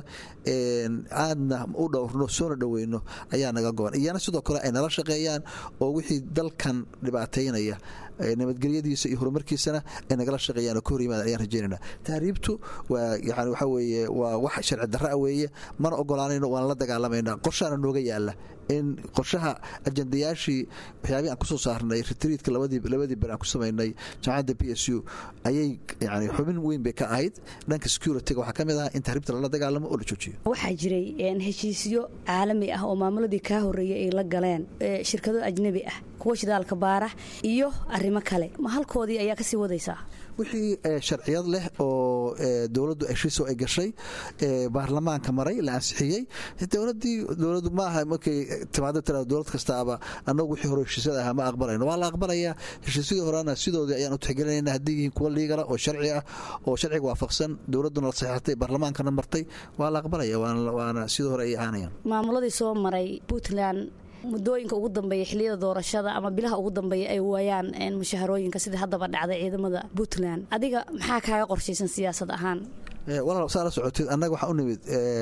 aadna u dhowrno soona dhoweyno ayaa naga go-an iyana sidoo kale ay nala shaqeeyaan oo wixii dalkan dhibaateynaya nabadgelyadiisa iyo horumarkiisana ay nagala shaqeeyaan oo ka hor yimaadaan ayaan rajeynayna tahriibtu waa yani waxa weeye waa wax sharci darra weeye mana ogolaanayno waan la dagaalamayna qorshaana nooga yaala in qorshaha ajandayaashii waxyaabihii aan kusoo saarnay retriitka labadii labadii beri aan ku samaynay jaamacadda b s u ayay yani xubin weyn bay ka ahayd dhanka securityga waxaa ka mid ah in tahriibta lala dagaalamo oo la joojiyo waxaa jiray heshiisyo caalami ah oo maamuladii kaa horreeyay ay la galeen shirkado ajnebi ah kuwa shidaalka baara iyo arrimo kale ma halkoodii ayaa kasii wadaysaa wixii sharciyad leh oo dowladdu heshiisoo ay gashay baarlamaanka maray la ansixiyey dowladii dowladdu maaha markay timaado tira dowlad kastaaba annagu wixii hore heshiisyada ahaa ma aqbalayno waa la aqbalayaa heshiisyadii horena sidoodii ayaan u tixgelinayna haddii yihiin kuwa liigala oo sharci ah oo sharciga waafaqsan dowladduna la saxeexatay baarlamaankana martay waa la aqbalaya waana sidii hore ay ahaanayaan maamuladii soo maray puntland muddooyinka ugu dambeeya xiliyada doorashada ama bilaha ugu dambeeya ay waayaan mushaharooyinka sidii haddaba dhacday ciidamada puntland adiga maxaa kaaga qorshaysan siyaasad ahaan walaal saa la socoteed annaga waxaa u nimid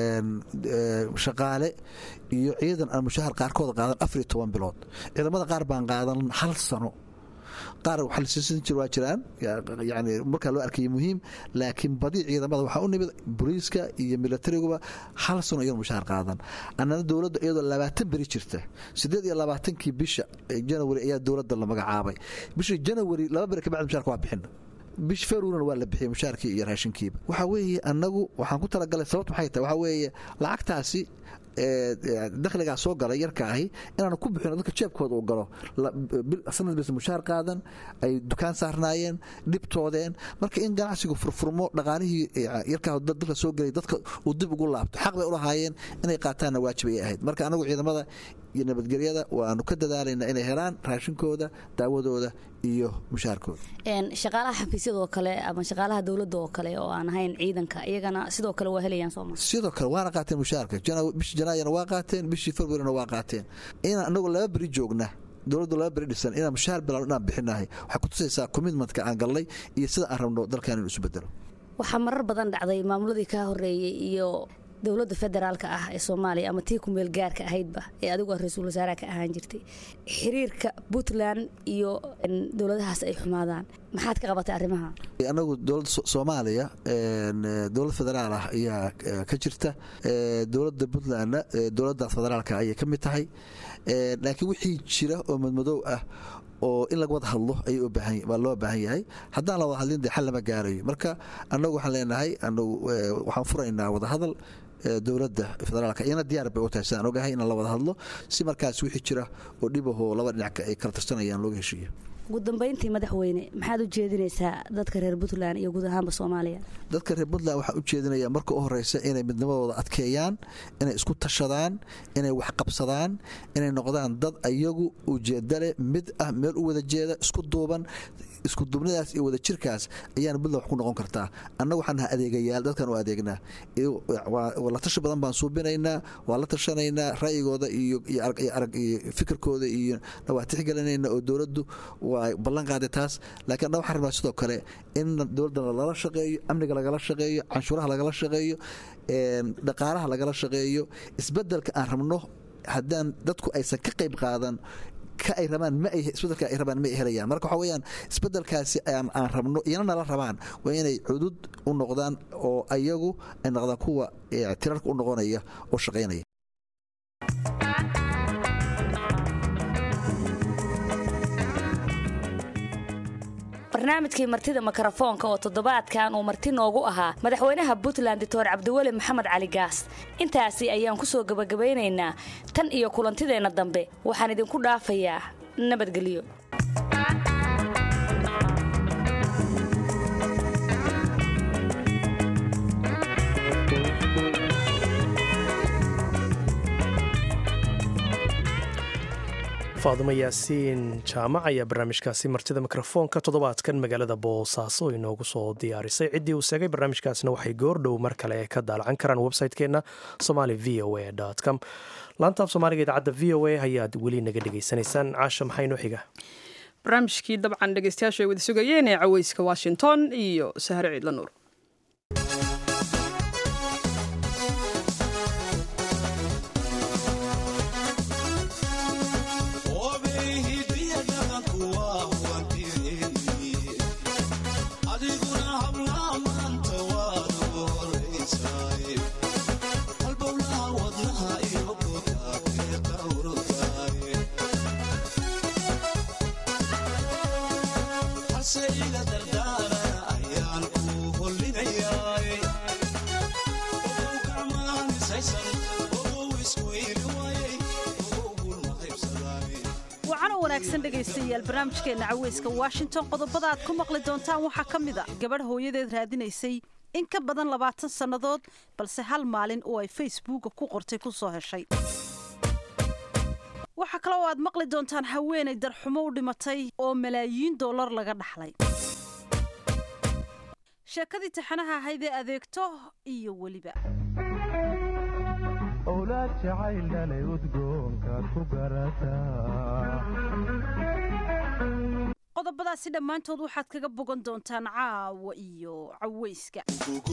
shaqaale iyo ciidan aan mushahar qaarkood qaadan afariyo toban bilood ciidamada qaar baan qaadan hal sano qaar waxa lasiisan jir waa jiraan yani markaa loo arkaya muhiim laakiin badi ciidamada waxaa u nimid booliiska iyo milatariguba hal sano iyan mushahar qaadan annana dowladda iyadoo labaatan beri jirta siddeed iyo labaatankii bisha janawari ayaa dowladda la magacaabay bishii janawari laba beri kabacdi musharka waa bixina bish feruurana waa la bixiyey mushaarkii iyo raashinkiiba waxaa weeye annagu waxaan ku talagalay sababt maxay tahay waxaa weeye lacagtaasi dakhligaa soo galay yarka ahi inaanu ku bixino dadka jeebkooda uu galo sanad bis mushaar qaadan ay dukaan saarnaayeen dhibtoodeen marka in ganacsigu furfurmo dhaqaalihii yarkaa dalka soo gelay dadka uu dib ugu laabto xaq bay u lahaayeen inay qaataanna waajib ay ahayd marka anagu ciidamada iyo nabadgelyada waanu ka dadaalayna inay helaan raashinkooda daawadooda iyo mushaarkooda shaqaalaha xafiisyadoo kale ama shaqaalaha dowladda oo kale oo aan ahayn ciidanka iyagana sidoo kale waa helayaan sooma sidoo kale waana qaateen mushaarka bishii janaayana waa qaateen bishii februarina waa qaateen inaan anagu laba beri joogna dowladdu laba beri dhisan inaan mushaar bilaano inaan bixinahay waxay ku tusaysaa commitmentka aan gallay iyo sida aan rabno dalkan inu isu bedelo waxaa marar badan dhacday maamuladii kaa horeeyey iyo dowladda federaalka ah ee soomaaliya ama tii kumeel gaarka ahaydba ee adigu ra-iisul wasaaraha ka ahaan jirtay xiriirka puntland iyo dowladahaas ay xumaadaan maxaad ka qabatay arrimaha anagu dowladda soomaaliya dowlad federaal ah ayaa ka jirta dowladda puntlandna dowladdaas federaalka ayay ka mid tahay laakiin wixii jira oo madmadow ah oo in laga wada hadlo waa loo baahan yahay haddaan la wada hadlin de xal lama gaarayo marka annagu waxaan leenahay anagu waxaan furaynaa wadahadal dowladda federaalka iyana diyaar bay u tahay sidaan ogahay in la wada hadlo si markaas wixii jira oo dhibahoo laba dhinac ay kala tirsanayaan looga heshiiyo ugu dambayntii madaxweyne maxaad u jeedinaysaa dadka reer puntland iyo guud ahaanba soomaaliya dadka reer puntland waxaa u jeedinaya marka u horeysa inay midnimadooda adkeeyaan inay isku tashadaan inay waxqabsadaan inay noqdaan dad ayagu ujeedale mid ah meel u wada jeeda isku duuban isku duubnidaas iyo wada jirkaas ayaana puntland wax ku noqon kartaa annagu waxaan naha adeegayaal dadkan u adeegnaa la tashi badan baan suubinaynaa waa la tashanaynaa ra'yigooda iyo fikirkooda iyo waa tixgelinayna oo dowladdu waa ballan qaaday taas laakiin annaga waxaan rabnaa sidoo kale in dowladdana lala shaqeeyo amniga lagala shaqeeyo canshuuraha lagala shaqeeyo dhaqaalaha lagala shaqeeyo isbedelka aan rabno haddaan dadku aysan ka qayb qaadan ka ay rabaan ma ay isbedelka ay rabaan ma ay helayaan marka waxa weeyaan isbedelkaasi aan aan rabno iyana nala rabaan waa inay cudud u noqdaan oo ayagu ay noqdaan kuwa tirarka u noqonaya oo shaqaynaya barnaamijkii martida mikrofoonka oo toddobaadkan uu marti noogu ahaa madaxweynaha puntland doctor cabdiweli maxamed cali gaas intaasi ayaan ku soo gebagabaynaynaa tan iyo kulantideenna dambe waxaan idinku dhaafayaa nabadgelyo faadumo yaasiin jaamac ayaa barnaamijkaasi martida mikrofoonka toddobaadkan magaalada boosaaso inoogu soo diyaarisay ciddii uu seegay barnaamijkaasna waxay goordhow mar kale ka daalacan karaan website-keenna somali v o a com laantaaf soomaaliga idaacadda v o a ayaad weli naga dhegaysanaysaan caasha maxaa inoo xiga barnaamijkii dabcan dhegeystayaashu ay wada sugayeen ee caweyska washington iyo sahre ciidla nuur wanaagsan dhegaystayaal barnaamijkeenna caweyska washington qodobada aad ku maqli doontaan waxaa ka mid a gabadh hooyadeed raadinaysay in ka badan labaatan sannadood balse hal maalin oo ay facebooka ku qortay ku soo heshay waxaa kale oo aad maqli doontaan haweenay darxumo u dhimatay oo malaayiin dollar laga dhaxlay sheekadii taxanaha ahayd ee adeegto iyo weliba owlaad jacayl dhalay udgoonkaad ku garataa qodobadaasi dhammaantood waxaad kaga bogan doontaan caawa iyo caweyska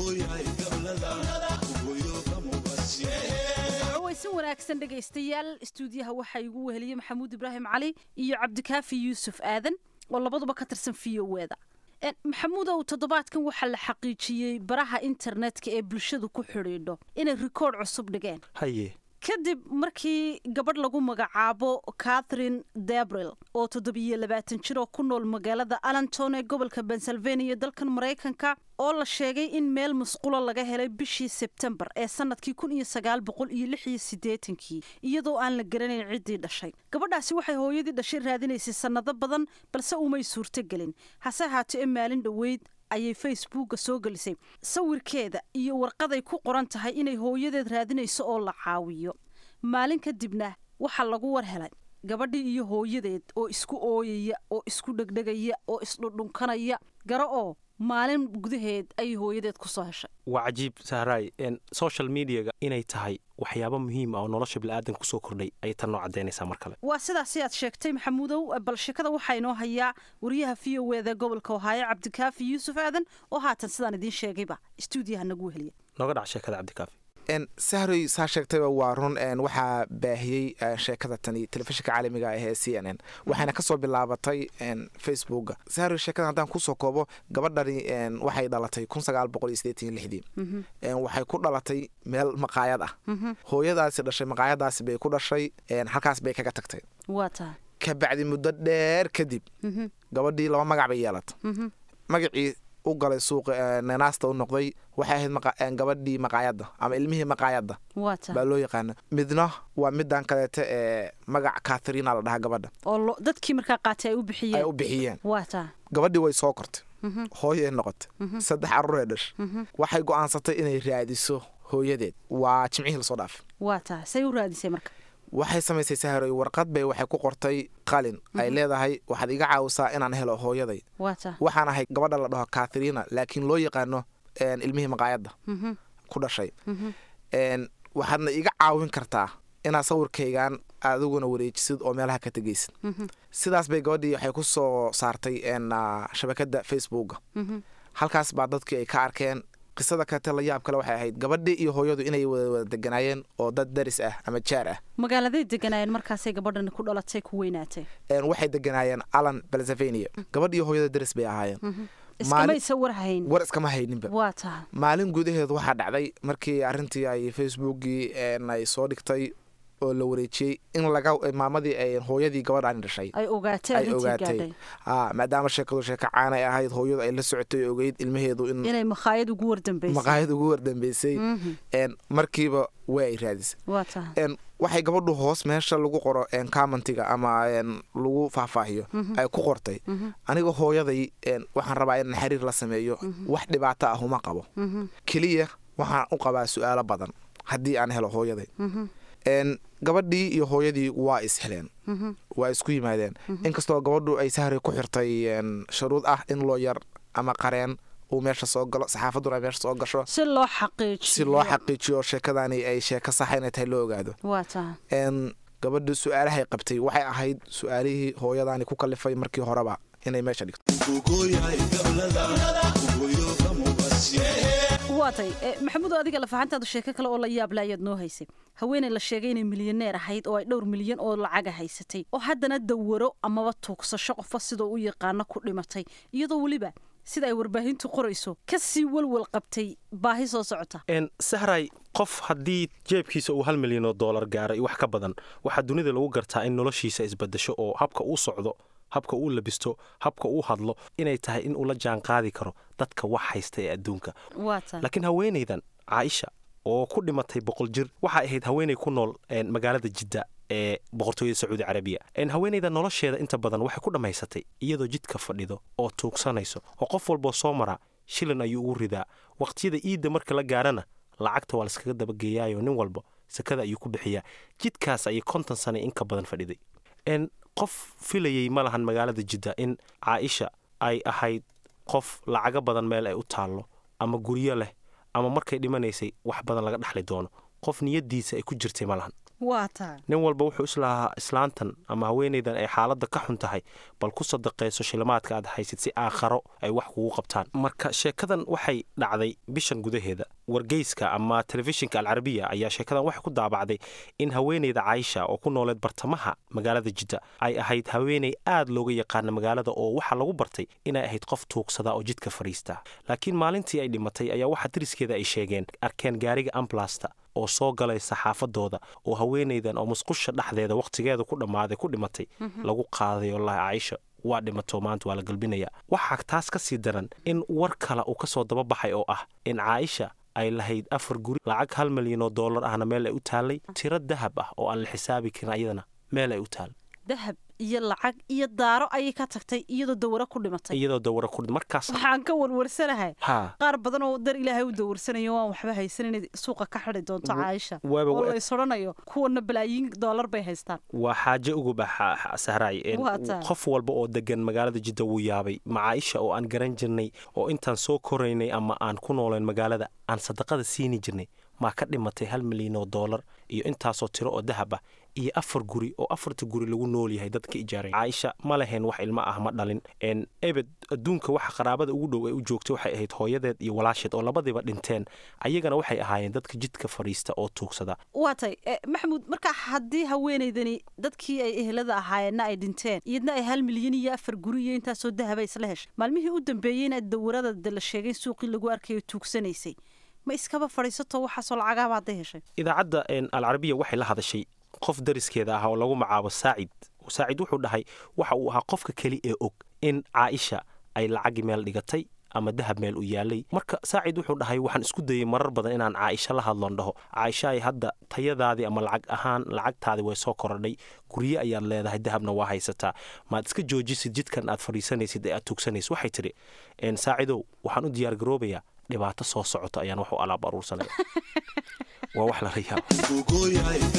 caweysin wanaagsan dhegaystayaal istuudiyaha waxaa igu weheliyey maxamuud ibraahim cali iyo cabdikaafi yuusuf aadan oo labaduba ka tirsan v o eda maxamuudow toddobaadkan waxaa la xaqiijiyey baraha internetka ee bulshadu ku xidhiidho inay rikoodh cusub dhigeen haye kadib markii gabadh lagu magacaabo catherine debril oo toddobiyo labaatan jir oo ku nool magaalada allenton ee gobolka pennsylvania dalkan maraykanka oo la sheegay in meel musqulo laga helay bishii sebtembar ee sanadkii kun iyo sagaal boqol iyo lix iyo siddeetankii iyadoo aan la garanayn ciddii dhashay gabadhaasi waxay hooyadii dhashay raadinaysay sannado badan balse umay suurtogelin hase ahaatee maalin dhoweyd ayay facebooka soo gelisay sawirkeeda iyo warqaday ku qoran tahay inay hooyadeed raadinayso oo la caawiyo maalin kadibna waxaa lagu war helay gabadhii iyo hooyadeed oo isku ooyaya oo isku dhegdhegaya oo isdhudhunkanaya garo oo maalin gudaheed ayay hooyadeed ku soo heshay waa cajiib sahraay social mediaga inay tahay waxyaabo muhiim ah oo nolosha bilaadanka kusoo kordhay ayay tan noo caddaynaysaa mar kale waa sidaasi aad sheegtay maxamuudow bal sheekada waxaa inoo hayaa wariyaha v o eda gobolka ohaayo cabdikaafi yuusuf aadan oo haatan sidaan idiin sheegayba istuudiyaha nagu weheliya nooga dhac sheekada cabdikaafi sahroy saa sheegtayba waa run waxaa baahiyey sheekada tani telefishinka caalamiga ah ee c n n waxayna kasoo bilaabatay facebooka sahroy sheekada haddaan kusoo koobo gabadhani waxay dhalatay kun sagaal boqol iyo sideetan iyo lixdii waxay ku dhalatay meel maqaayad ah hooyadaasi dhashay maqaayadaasi bay ku dhashay halkaas bay kaga tagtay waa tahay kabacdi muddo dheer kadib gabadhii laba magac bay yeelatay magacii u galay suuqa nanaasta u noqday waxay ahayd gabadhii maqaayadda ama ilmihii maqaayadda baa loo yaqaana midna waa midan kaleeta ee magac katharina la dhahaa gabadha oo dadkii markaa qaatay ay u ay bixiyeen u bixiyeen waa tahay gabadhii way soo kortay hooyay noqotay saddex carruuree dhash waxay go'aansatay inay raadiso hooyadeed waa jimcihii lasoo dhaafay waa tahay say u raadisay marka waxay samaysay sahroy warqad bay waxay ku qortay qalin ay leedahay waxaad iga caawisaa inaan helo hooyaday waa tahay waxaan ahay gabadha la dhaho katharina laakiin loo yaqaano ilmihii maqaayadda ku dhashay waxaadna iga caawin kartaa inaad sawirkaygan adiguna wareejisid oo meelaha ka tegaysid sidaas bay gabadhii waxay ku soo saartay shabakada facebooka halkaas baa dadkii ay ka arkeen qisada kaleete la yaab kale waxay ahayd gabadhii iyo hooyadu inay wada wada deganaayeen oo dad daris ah ama jaar ah magaaladay deganaayeen markaasay gabadhani ku dhalatay ku weynaatay waxay deganaayeen alan pennsylvania gabadh iyo hooyada daris bay ahaayeen iskamaysa war hayn war iskama hayninba waa tahay maalin gudaheed waxaa dhacday markii arrintii ay facebookii ay soo dhigtay oo la wareejiyey in laga maamadii ay hooyadii gabadhaani dhashay ay ogaatay ay arrintii ogaatay gaadhay a maadaama sheekadu sheeko caanay ahayd hooyadu ay la socotay ogeyd ilmaheedu in inay makhaayad ugu wardambaysay maqaayad ugu wardambeysay markiiba waa ay raadisay waa tahay waxay gabadhu hoos meesha lagu qoro commentiga ama lagu faahfaahiyo ay ku qortay aniga hooyaday waxaan rabaa in xiriir la sameeyo wax dhibaato ah uma qabo keliya waxaan u qabaa su-aalo badan haddii aan helo hooyaday gabadhii iyo hooyadii waa is heleen waa isku yimaadeen inkastoo gabadhu ay sahray ku xirtay shuruud ah in loo yar ama qareen uu meesha soo galo saxaafaduna ay meesha soo gasho si loo xaqiijiyo si loo xaqiijiyo sheekadani ay sheeko saxa inay tahay loo ogaado waa tahay gabadha su-aalahay qabtay waxay ahayd su-aalihii hooyadaani ku kalifay markii horeba inay meesha dhigto waa tay maxamuud adiga lafahantaadu sheeko kale oo la yaabla ayaad noo haysay haweeney la sheegay inay milyaneer ahayd oo ay dhowr milyan oo lacaga haysatay oo haddana dawaro amaba tuugsasho qofa sidoo u yaqaano ku dhimatay iyadoo weliba sida ay warbaahintu qorayso ka sii walwal qabtay baahi soo socota sahray qof haddii jeebkiisa uu hal milyan oo doolar gaaray wax ka badan waxaa dunida lagu gartaa in noloshiisa isbedesho oo habka uu socdo habka uu labisto habka uu hadlo inay tahay in uu la jaan qaadi karo dadka wax haysta ee adduunka waa tahay laakiin haweenaydan caaisha oo ku dhimatay boqol jir waxay ahayd haweenay ku nool magaalada jidda ee boqortooyada sacuudi carabiya haweenayda nolosheeda inta badan waxay ku dhammaysatay iyadoo jidka fadhido oo tuugsanayso oo qof walboo soo maraa shilin ayuu ugu ridaa waqtiyada iidda marka la gaarana lacagta waa laiskaga dabageeyaayo nin walba sakada ayuu ku bixiyaa jidkaas ayay konton sana inka badan fadhiday qof filayey ma lahan magaalada jidda in caaisha ay ahayd qof lacago badan meel ay u taallo ama guryo leh ama markay dhimanaysay wax badan laga dhexli doono qof niyadiisa ay ku jirtay ma lahan nin walba wuxuu islahaa islaantan ama haweenaydan ay xaaladda ka xun tahay bal ku sadaqayso shilimaadka aad haysid si aakharo ay wax kugu qabtaan marka sheekadan waxay dhacday bishan gudaheeda wargeyska ama telefishinka alcarabiya ayaa sheekadan waxay ku daabacday in haweenayda caayisha oo ku nooleed bartamaha magaalada jidda ay ahayd haweenay aad looga yaqaana magaalada oo waxaa lagu bartay inay ahayd qof tuugsada oo jidka fadhiista laakiin maalintii ay dhimatay ayaa waxaa dariskeeda ay sheegeen arkeen gaariga amblasta oo soo galay saxaafadooda oo haweenaydan oo musqusha dhexdeeda wakhtigeeda ku dhammaaday ku dhimatay lagu qaaday wallaahi caaisha waa dhimato maanta waa la galbinayaa waxaa taas ka sii daran in war kale uu ka soo dababaxay oo ah in caaisha ay lahayd afar guri lacag hal milyan oo dollar ahna meel ay u taallay tiro dahab ah oo aan la xisaabi karin ayadana meel ay u taal dahab iyo lacag iyo daaro ayay ka tagtay iyadoo dawaro ku dhimatay iyadoo dawaro ku markaas waxaan ka warwarsanahay ha qaar badan oo dar ilaahay u dawarsanayo waan waxba haysan inay suuqa ka xidi doonto caaisha waaba oo wa- lays odhanayo kuwana balaayiin dollar bay haystaan waa xaaje uguba sahraay een, Waa tahay. qof walba oo degan magaalada jidda wuu yaabay macaaisha oo aan garan jirnay oo intaan soo koraynay ama aan ku nooleen magaalada aan sadaqada siini jirnay maa ka dhimatay hal milyan oo dollar iyo intaasoo tiro oo dahab ah iyo afar guri oo afarta guri lagu nool yahay dadka ijaaray caaisha ma lahayn wax ilmo ah ma dhalin een, ebed adduunka waxa qaraabada ugu dhow ay u joogtay waxay ahayd hooyadeed iyo walaasheed oo labadiiba dhinteen ayagana waxay ahaayeen dadka jidka fadhiista oo tuugsada waa tay eh, maxamuud marka haddii haweenaydani dadkii ay ehelada ahaayeenna ay dhinteen iyadna ay hal milyan iyo afar guri iyo intaasoo dahaba isla heshay maalmihii u dambeeyeyna dawarada de la sheegay in suuqii lagu arkayo tuugsanaysay ma iskaba fadhiisato waxaasoo lacagaaba hadday heshay idaacadda een, alcarabiya waxay la hadashay qof dariskeeda ah oo lagu magacaabo saacid saacid wuxuu dhahay waxa uu ahaa qofka keli ee og in caaisha ay lacagi meel dhigatay ama dahab meel u yaalay marka saacid wuxuu dhahay waxaan isku dayey marar badan inaan caaisha la hadloon dhaho caaisha ay hadda tayadaadii ama lacag ahaan lacagtaadii way soo korodhay gurye ayaad leedahay dahabna waa haysataa maad iska joojisid jidkan aad fadhiisanaysid ee aad tuugsanaysid waxay tidhi een, saacidow waxaan u diyaargaroobayaa dhibaato soo socota ayaan wax u alaab aruursanaya waa wax lala yaabo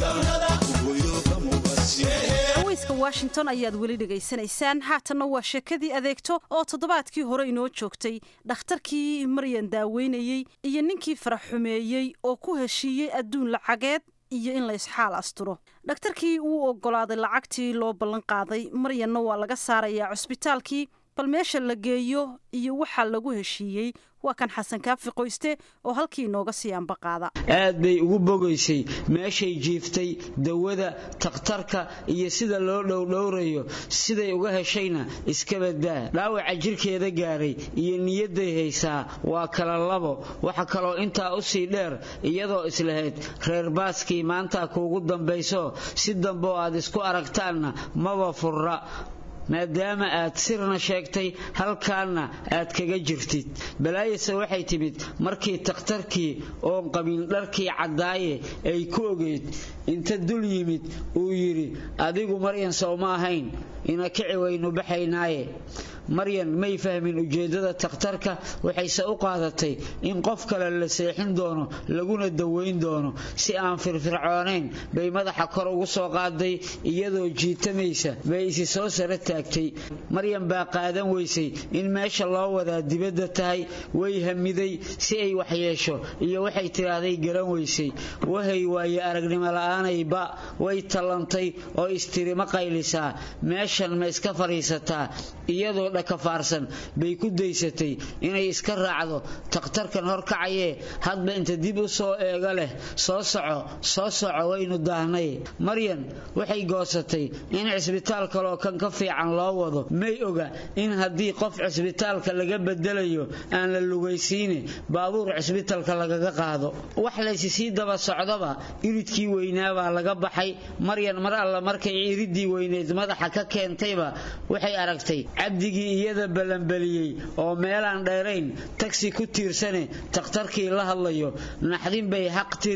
haweyska washington ayaad weli dhegaysanaysaan haatanna waa sheekadii adeegto oo toddobaadkii hore inoo joogtay dhakhtarkii maryan daaweynayey iyo ninkii farax xumeeyey oo ku heshiiyey adduun lacageed iyo in la isxaal asturo dhakhtarkii wuu oggolaaday lacagtii loo ballan qaaday maryanna waa laga saarayaa cusbitaalkii bal meesha la geeyo iyo waxaa lagu heshiiyey waa kan xasan kaafi qoyste oo halkii inooga sii ambaqaada aad bay ugu bogaysay meeshay jiiftay dawada takhtarka iyo sida loo dhowdhowrayo siday uga heshayna iska badbaa dhaawaca jirkeeda gaaray iyo niyadday haysaa waa kala labo waxa kaloo intaa u sii dheer iyadoo islahayd reer baaskii maanta kuugu dambayso si dambeoo aad isku aragtaanna maba furra maadaama aad sirna sheegtay halkaanna aad kaga jirtid balaayase waxay timid markii takhtarkii oon qabin dharkii caddaaye ay ku ogeyd inta dul yimid uu yidhi adigu maryan sow ma ahayn ina kici waynu baxaynaaye maryan may fahmin ujeeddada takhtarka waxayse u qaadatay in qof kale la seexin doono laguna daweyn doono si aan firfircoonayn bay madaxa kor ugu soo qaaday iyadoo jiitamaysa bay isi soo sara taagtay maryan baa qaadan weysay in meesha loo wadaa dibadda tahay way hamiday si ay waxyeesho iyo waxay tidhaahday garan weysay wahay waaye aragnimo la'aanayba way tallantay oo istiri ma qaylisaa meeshan ma iska fadhiisataa iyadoo dhakafaarsan bay ku daysatay inay iska raacdo takhtarkan horkacayee hadba inta dib u soo eega leh soo soco soo soco waynu daahnay maryan waxay goosatay in cisbitaal kaloo kan ka fiican loo wado may oga in haddii qof cisbitaalka laga bedelayo aan la lugaysiine baabuur cisbitaalka lagaga qaado wax laysi sii daba socdaba iridkii weynaabaa laga baxay maryan mar alla markay iridii weyneed madaxa ka keentayba waxay aragtay cabdigii iyada ballanbaliyey oo meelaan dheerayn tagsi ku tiirsane takhtarkii la hadlayo naxdin bay xaq tiri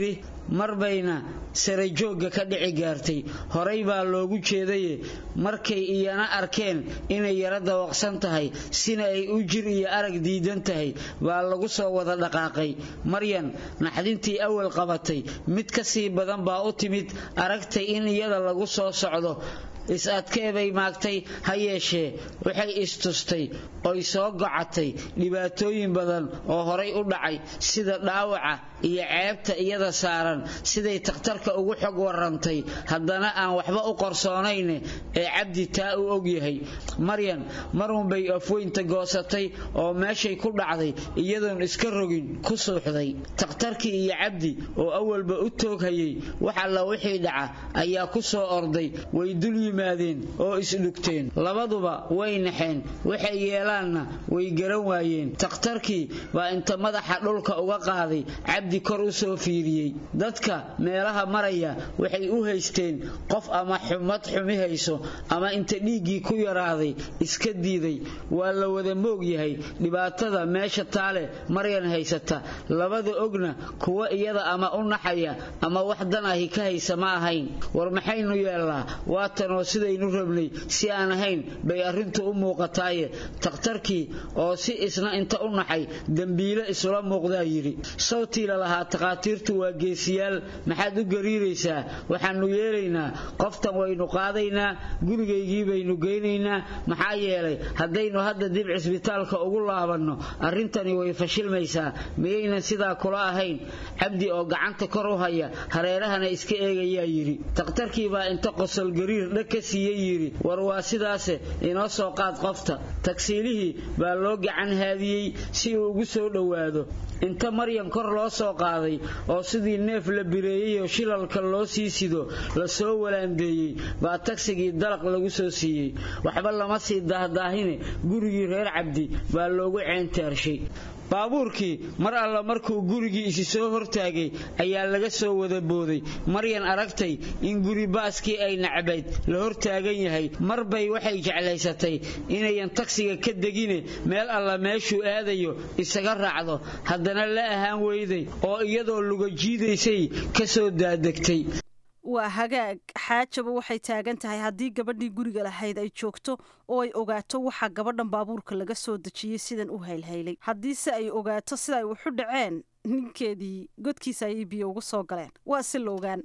mar bayna sare joogga ka dhici gaartay horay baa loogu jeedaye markay iyana arkeen inay yara dawaqsan tahay sina ay u jir iyo arag diidan tahay baa lagu soo wada dhaqaaqay maryan naxdintii awal qabatay mid ka sii badan baa u timid aragtay in iyada lagu soo socdo is-adkee bay maagtay ha yeeshee waxay istustay oy soo gocatay dhibaatooyin badan oo horay u dhacay sida dhaawaca iyo ceebta iyada saaran siday takhtarka ugu xog warantay haddana aan waxba u qorsoonayne ee cabdi taa u ogyahay maryan marunbay afweynta goosatay oo meeshay ku dhacday iyadoon iska rogin ku suuxday takhtarkii iyo cabdi oo awalba u tooghayay wax alla wixii dhaca ayaa ku soo orday way dul yimaadeen oo isdhugteen labaduba way naxeen waxay yeelaanna way garan waayeen takhtarkii baa inta madaxa dhulka uga qaaday cabdi kor u soo fiiriyey dadka meelaha maraya waxay u haysteen qof ama xumad xumi hayso ama inta dhiiggii ku yaraaday iska diiday waa la wada moog yahay dhibaatada meesha taale maryan haysata labada ogna kuwa iyada ama u naxaya ama wax dan ahi ka haysa ma ahayn war maxaynu yeelnaa waatanoo sidaynu rabnay si aan ahayn bay arrintu u muuqataaye takhtarkii oo si isna inta u naxay dembiile isula muuqdaa yidhi sawtii lalahaa takhaatiirtu waa geesiyaal maxaad u gariiraysaa waxaannu yeelaynaa qoftan waynu qaadaynaa gurigaygii baynu geynaynaa maxaa yeelay haddaynu hadda dib cisbitaalka ugu laabanno arrintani way fashilmaysaa miyaynan sidaa kula ahayn cabdi oo gacanta kor u haya hareerahana iska eegayaa yidhi takhtarkii baa inta qosol gariir dhag ka siiyey yidhi war waa sidaase inoo soo qaad qofta tagsiilihii baa loo gacan haadiyey si uu ugu soo dhowaado inta maryan kor loo soo qaaday oo sidii neef la bireeyey oo shilalka loo sii sido la soo walaandeeyey baa tagsigii dalaq lagu soo siiyey waxba lama sii daahdaahine gurigii reer cabdi baa loogu ceentaarshay baabuurkii mar alla markuu gurigii isi soo hortaagay ayaa laga soo wada booday maryan aragtay in guri baaskii ay nacbayd la hortaagan yahay mar bay waxay jeclaysatay inayan tagsiga ka degine meel alla meeshuu aadayo isaga raacdo haddana la ahaan weyday oo iyadoo luga jiidaysay ka soo daadegtay waa hagaag xaajaba waxay taagan tahay haddii gabadhii guriga lahayd ay joogto oo ay ogaato waxaa gabadhan baabuurka laga soo dejiyey sidan u haylhaylay haddiise ay ogaato sida ay waxu dhaceen ninkeedii godkiisa ayay biyo ugu soo galeen waa si la ogaan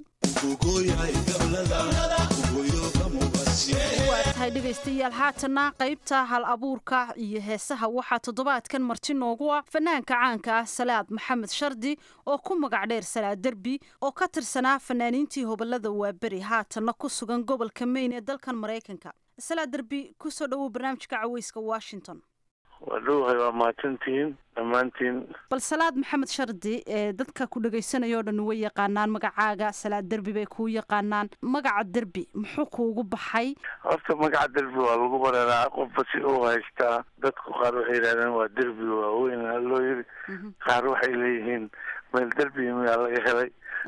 waa tahay dhegaystayaal haatanna qaybta hal abuurka iyo heesaha waxaa toddobaadkan marti noogu ah fanaanka caanka ah salaad maxamed shardi oo ku magac dheer salaad derbi oo ka tirsanaa fanaaniintii hobolada waaberi haatanna ku sugan gobolka mayn ee dalkan maraykanka salaad derbi kusoo dhowow barnaamijka caweyska washington waa dhowhay waa mahadsantihiin dhammaantiin bal salaad maxamed shardi ee dadka ku dhagaysanaya o dhan way yaqaanaan magacaaga salaad derbi bay kuu yaqaanaan magaca derbi muxuu kuugu baxay horta magaca derbi waa lagu bareeraa qofba si uu haystaa dadku qaar waxay yidhahdeen waa derbi waaweyn loo yiri qaar waxay leeyihiin meel derbi miyaa laga helay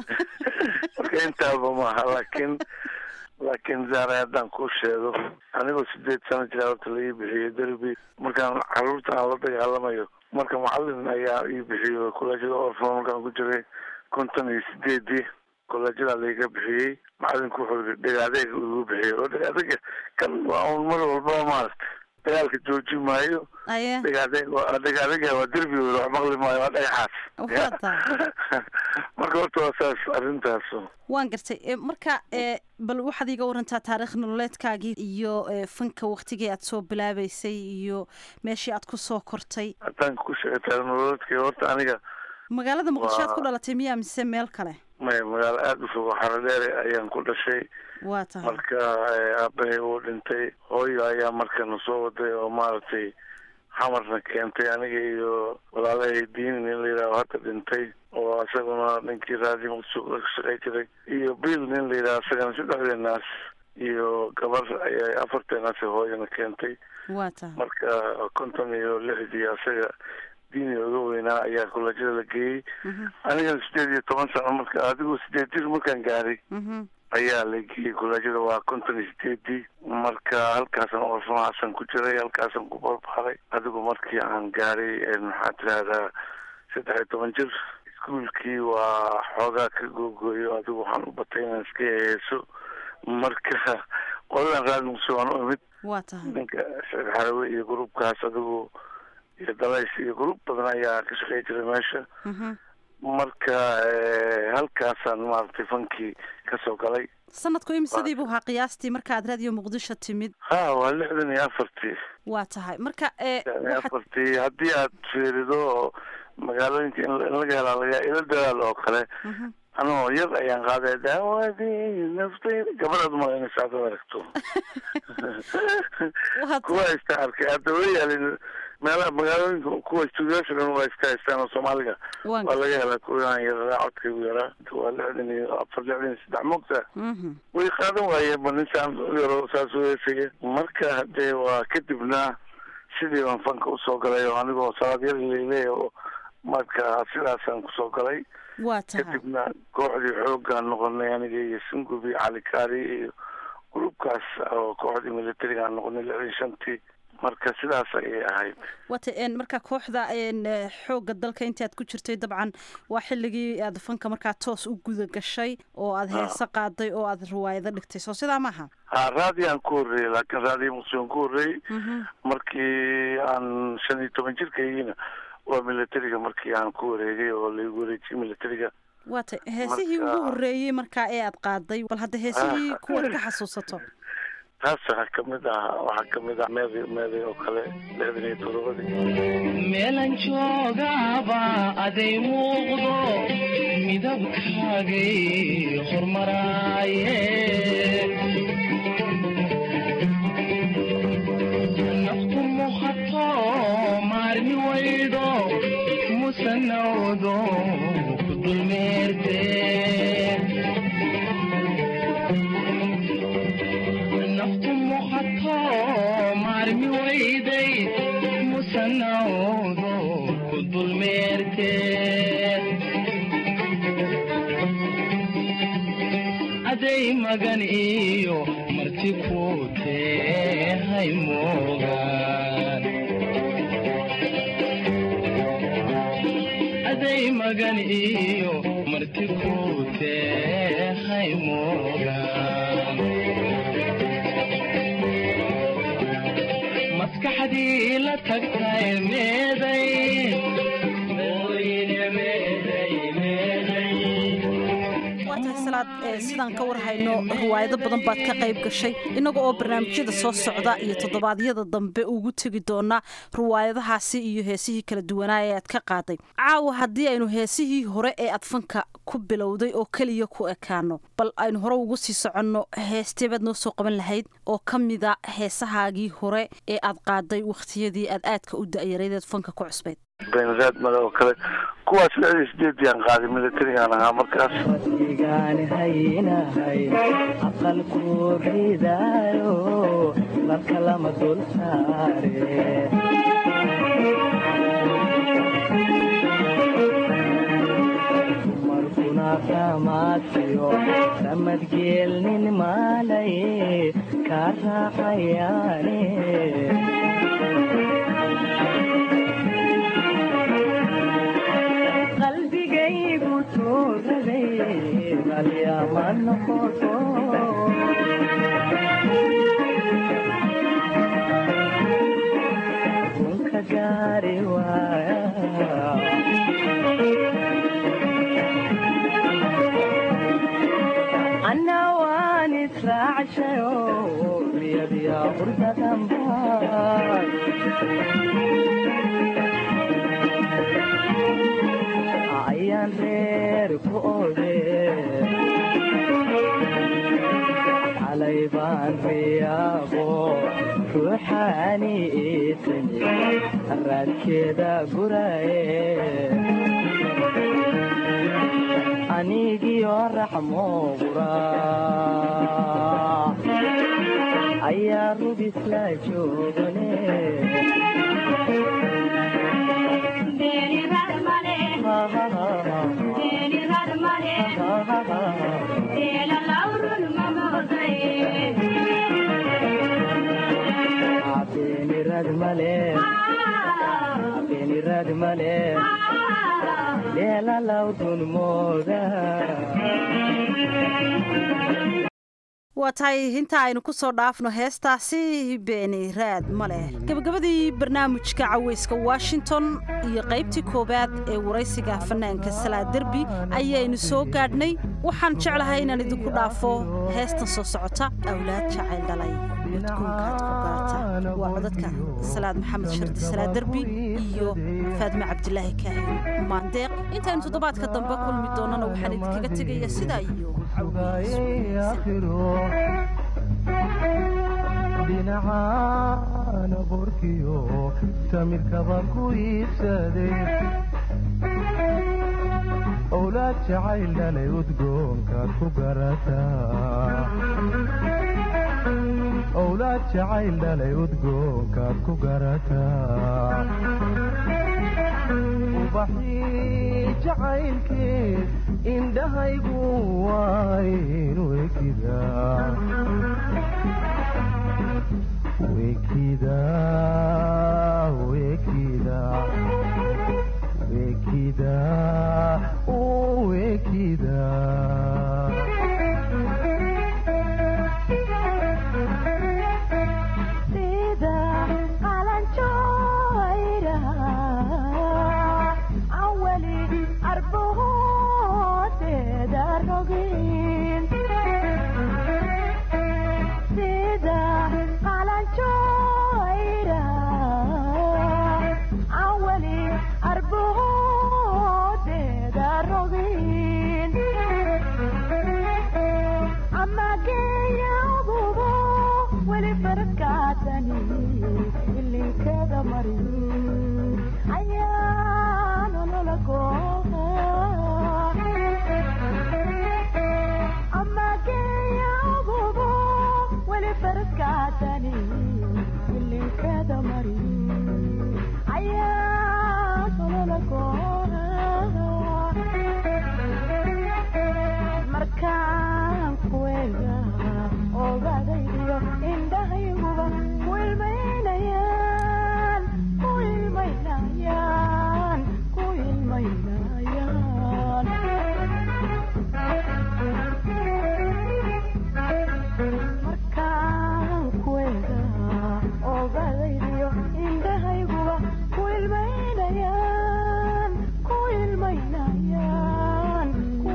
marka intaaba maaha laakiin laakiin zaare haddaan kuu sheego anigoo sideed sano jira horta la ii bixiyey derbi markaan caruurta aan la dagaalamayo marka macalin ayaa ii bixiyey kollejyada orfon markaan ku jiray konton iyo sideedii kollejyadaa laiga bixiyey macalinku wuxuu yii dhegaadeega igu bixiyey oo dhegaadeega kan waa un mar walbaba maaragta dagaalka jooji maayo dhegaadeeg dhegaadeega waa derbi wax maqli maayo waa dhagaxaas marka horta waa saas arrintaas waan gartay marka bal waxaad iiga warantaa taariikh nololeedkaagii iyo fanka waktigii aad soo bilaabeysay iyo meeshii aad ku soo kortay haddaan ku sheegay taariikh nololeedkii horta aniga magaalada muqdisho aad ku dhalatay miyaa mise meel kale maya magaalo aada u fog xaradheere ayaan ku dhashay waa tahay marka aabahay uu dhintay hooyo ayaa markana soo waday oo maaragtay xamarna keentay aniga iyo walaalahay diini nin la yidhaho hadda dhintay oo isaguna ninkii raadi muqdisho ka shaqay jiray iyo bill nin la yidhaho isagana saddexdeenaas iyo gabar ayay afarteenaas hooyana keentay waa tahay marka konton iyo lixdii asaga diini uga weynaa ayaa kollejyada la geeyey anigana sideed iyo toban sano marka adigoo sideed jir markaan gaaray ayaa la geeyey kollejyada waa konton iyo sideedii marka halkaasan orfamahaasan ku jiray halkaasan ku barbaaray adigu markii aan gaaray maxaa tirahdaa saddex iyo toban jir iskuolkii waa xoogaa ka googooyo adigu waxaan u batay inaan iska heeso marka qoladan raad muqdisho waan u imid waa tahay ninka saciid xarawe iyo gruubkaas adigu iyo dalays iyo gruub badan ayaa ka shaqey jiray meesha marka halkaasaan maaragtay fankii kasoo galay sanadku imsadii buu ahaa qiyaastii markaad raadiyo muqdisho timid ha waa lixdan iyo afartii waa tahay marka lixdan iyo afartii haddii aad fiirido oo magaalooyinka in laga helaa laga ila dadaal oo kale anoo yar ayaan qaaday daawadii naftayda gabadhaad umalaynaysa haddaad aragto kuwa iska arkay hadda way yaalin meelaha magaalooyinka kuwa stuudiyaasha dhan waa iska haystaan oo soomaaliga waa laga helaa kuwaan yaraa codkaygu yaraa waa lixdan iyo afar lixdan iyo saddex moogta way qaadan waayeen ba ninsaan u yaro saas u heesaya marka hadee waa kadibna sidii baan fanka usoo galay oo anigoo salaad yar leyle oo marka sidaasaan kusoo galay waa tahay kadibna kooxdii xoogaan noqonay aniga iyo sungubi cali kaari iyo gruubkaas oo kooxdii militariga aan noqonay lixdan shantii marka sidaas ayay ahayd wata marka kooxda xoogga dalka intaad ku jirtay dabcan waa xilligii aad fanka markaa toos u guda gashay oo aad heese qaaday oo aad riwaayado dhigtay soo sidaa maaha ha raadiyan ku horreeyey laakiin raadiyo muqdishoon ku horreeyey markii aan shan iyo toban jirkaygiina waa militariga markii aan ku wareegay oo laigu wareejiyey militariga waata heesihii ugu horreeyey markaa ee aad qaaday bal hadda heesihii kuwaad ka xasuusato taas waxaa kamid ah waxaa kamid ah meeday meeday oo kale lixdan iyo todobadii meelan joogaba aday muuqdo midabkaagay hormaraaye naftu muhato maarmi waydho musanawdo ku dulmeerte naftu muhato maarmi wayday musanawdo ku dulmeerte aday magan iyo marti ku tehay moogaan aday magan iyo marti ku tehay moogaan maskaxdii la tagtay meeday waa tahay salaad sidaan ka warhayno riwaayado badan baad ka qayb gashay innaga oo barnaamijyada soo socda iyo toddobaadyada dambe ugu tegi doonaa riwaayadahaasi iyo heesihii kala duwanaa ee aad ka qaaday caawa haddii aynu heesihii hore ee aad fanka ku bilowday oo keliya ku ekaano bal aynu hore ugu sii soconno heesteebaad noo soo qaban lahayd oo ka mida heesahaagii hore ee aad qaaday wakhtiyadii aad aadka u da'yaradeed fanka ku cusbayd beenraad male oo kale kuwaas lixdii sideedii aan qaaday militarigaan ahaa markaas igaan haynahay aqalku ridaayo marka lama dul saare markuna kamaadsiyo ramadgeelnin maalaye kaa raacayaane qalbigaygu tuuraday malyama noqoto kunka gaari waaya anna waan israacshayo riyadiya qurdadanbaa ayaan reer ku ode xalay baan riyaaqo ruuxaani iitimi raadkeeda guraye anigiyo raxmo qura ayaa rubisla joogane beenirad male beenirad male dheelalawdun mooda waa tahay inta aynu ku soo dhaafno heestaasi beeni raad ma leh gebagabadii barnaamijka caweyska washington iyo qaybtii koowaad ee waraysiga fanaanka salaa derbi ayaynu soo gaadhnay waxaan jeclahay inaan idinku dhaafo heestan soo socota awlaad jacayl dhalay udkuunkaad ku garata waa codadka salaad maxamed shardi salaa derbi iyo faadme cabdilaahi kaahin maandeeq intaynu toddobaadka dambe kulmi doonana waxaan idinkaga tegaya sidaa iyo dhinacana borkiyo samirkaba ku iibsaday owlaad jacayl dhalay udgoonkaad ku garataa owlaad jacayl dhalay udgoonkaad ku garataa ubaxii jacaylkeed indhahaygu waynu ekidaa wekida wekida wekida wekida sida qalanjooyra awali arbahoodeeda rogin sida qalanjooyra awali arbahoodeeda rogin amageeyabubo weli faradkaatani ilinkada marin ayaa nolola gooha amageeyabubo weli faradkaatani ilinkada marin ayaa nolola gooha markaan kuwega ogadaydiyo indhahayguba ku ilmaynayaan ku ilmaynayaan ku ilmaynayaan markaan kuwega ogadaydiyo indhahayguba ku ilmaynayaan ku ilmaynayaan ku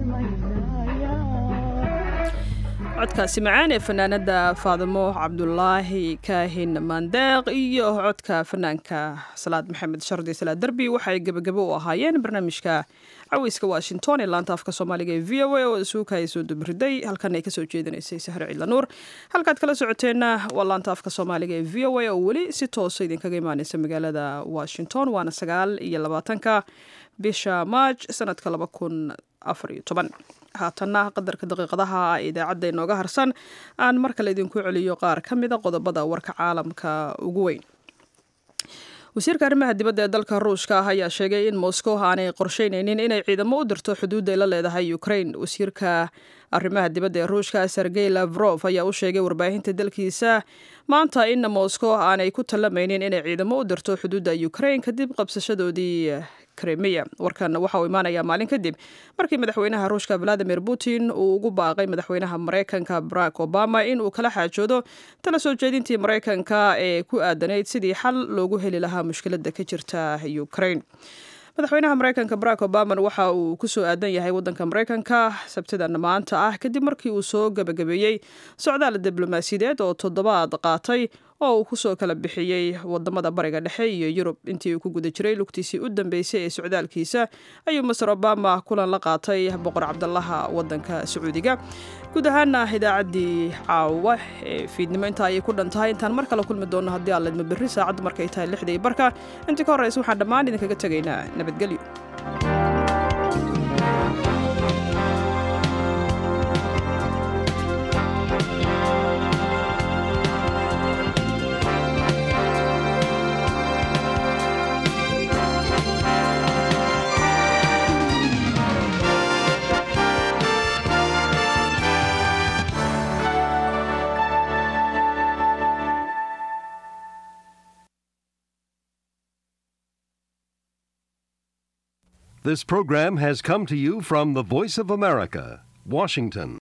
ilmaynayaan codkaasi macaan ee fanaanada faadimo cabdulaahi kaahin maandeeq iyo codka fanaanka salaad maxamed shardi salaad derbi waxay gebagabo u ahaayeen barnaamijka caweyska washington ee laanta afka soomaaliga ee v o a oo isuuka ay soo dubriday halkan ay kasoo jeedinaysay sahre ciidlanuur halkaad kala socoteenna waa laanta afka soomaaliga ee v o a oo weli si toosa idinkaga imaaneysa magaalada washington waana sagaal iyo labaatanka bisha maaj sanadka laba kun afar iyo toban haatanna qadarka daqiiqadaha idaacadda inooga harsan aan mar kale idinku celiyo qaar ka mida qodobada warka caalamka ugu weyn wasiirka arrimaha dibadda ee dalka ruushka ah ayaa sheegay in moscow aanay qorsheyneynin inay ciidamo u dirto xuduudda ay la leedahay ukraine wasiirka arrimaha dibadda ee ruushka sergey lavrov ayaa u sheegay warbaahinta dalkiisa maanta in moscow aanay ku tallamaynin inay ciidamo u dirto xuduudda ukraine kadib qabsashadoodii kremiya warkan waxa uu imaanayaa maalin kadib markii madaxweynaha ruushka valadimir putin uu ugu baaqay madaxweynaha maraykanka barack obama in uu kala xaajoodo tala soo jeedintii maraykanka ee ku aadanayd sidii xal loogu heli lahaa mushkiladda ka jirta ukraine madaxweynaha maraykanka barack obama waxa uu ku soo aadan yahay waddanka maraykanka sabtidan maanta ah kadib markii uu soo gabagabeeyey socdaal diblomaasiyadeed oo toddobaad qaatay oo uu kusoo kala bixiyey wadamada bariga dhexe iyo yurub intii uu ku guda jiray lugtiisii u dambeysay ee socdaalkiisa ayuu master obama kulan la qaatay boqor cabdalaha wadanka sacuudiga guud ahaana idaacaddii caawa ee fiidnimo intaa ayay ku dhan tahay intaan mar kale kulmi doonno haddii aan ledma berri saacaddu markay tahay lixda iyo barka intii ka horreysa waxaan dhammaan idinkaga tegaynaa nabadgelyo This program has come to you from the Voice of America, Washington.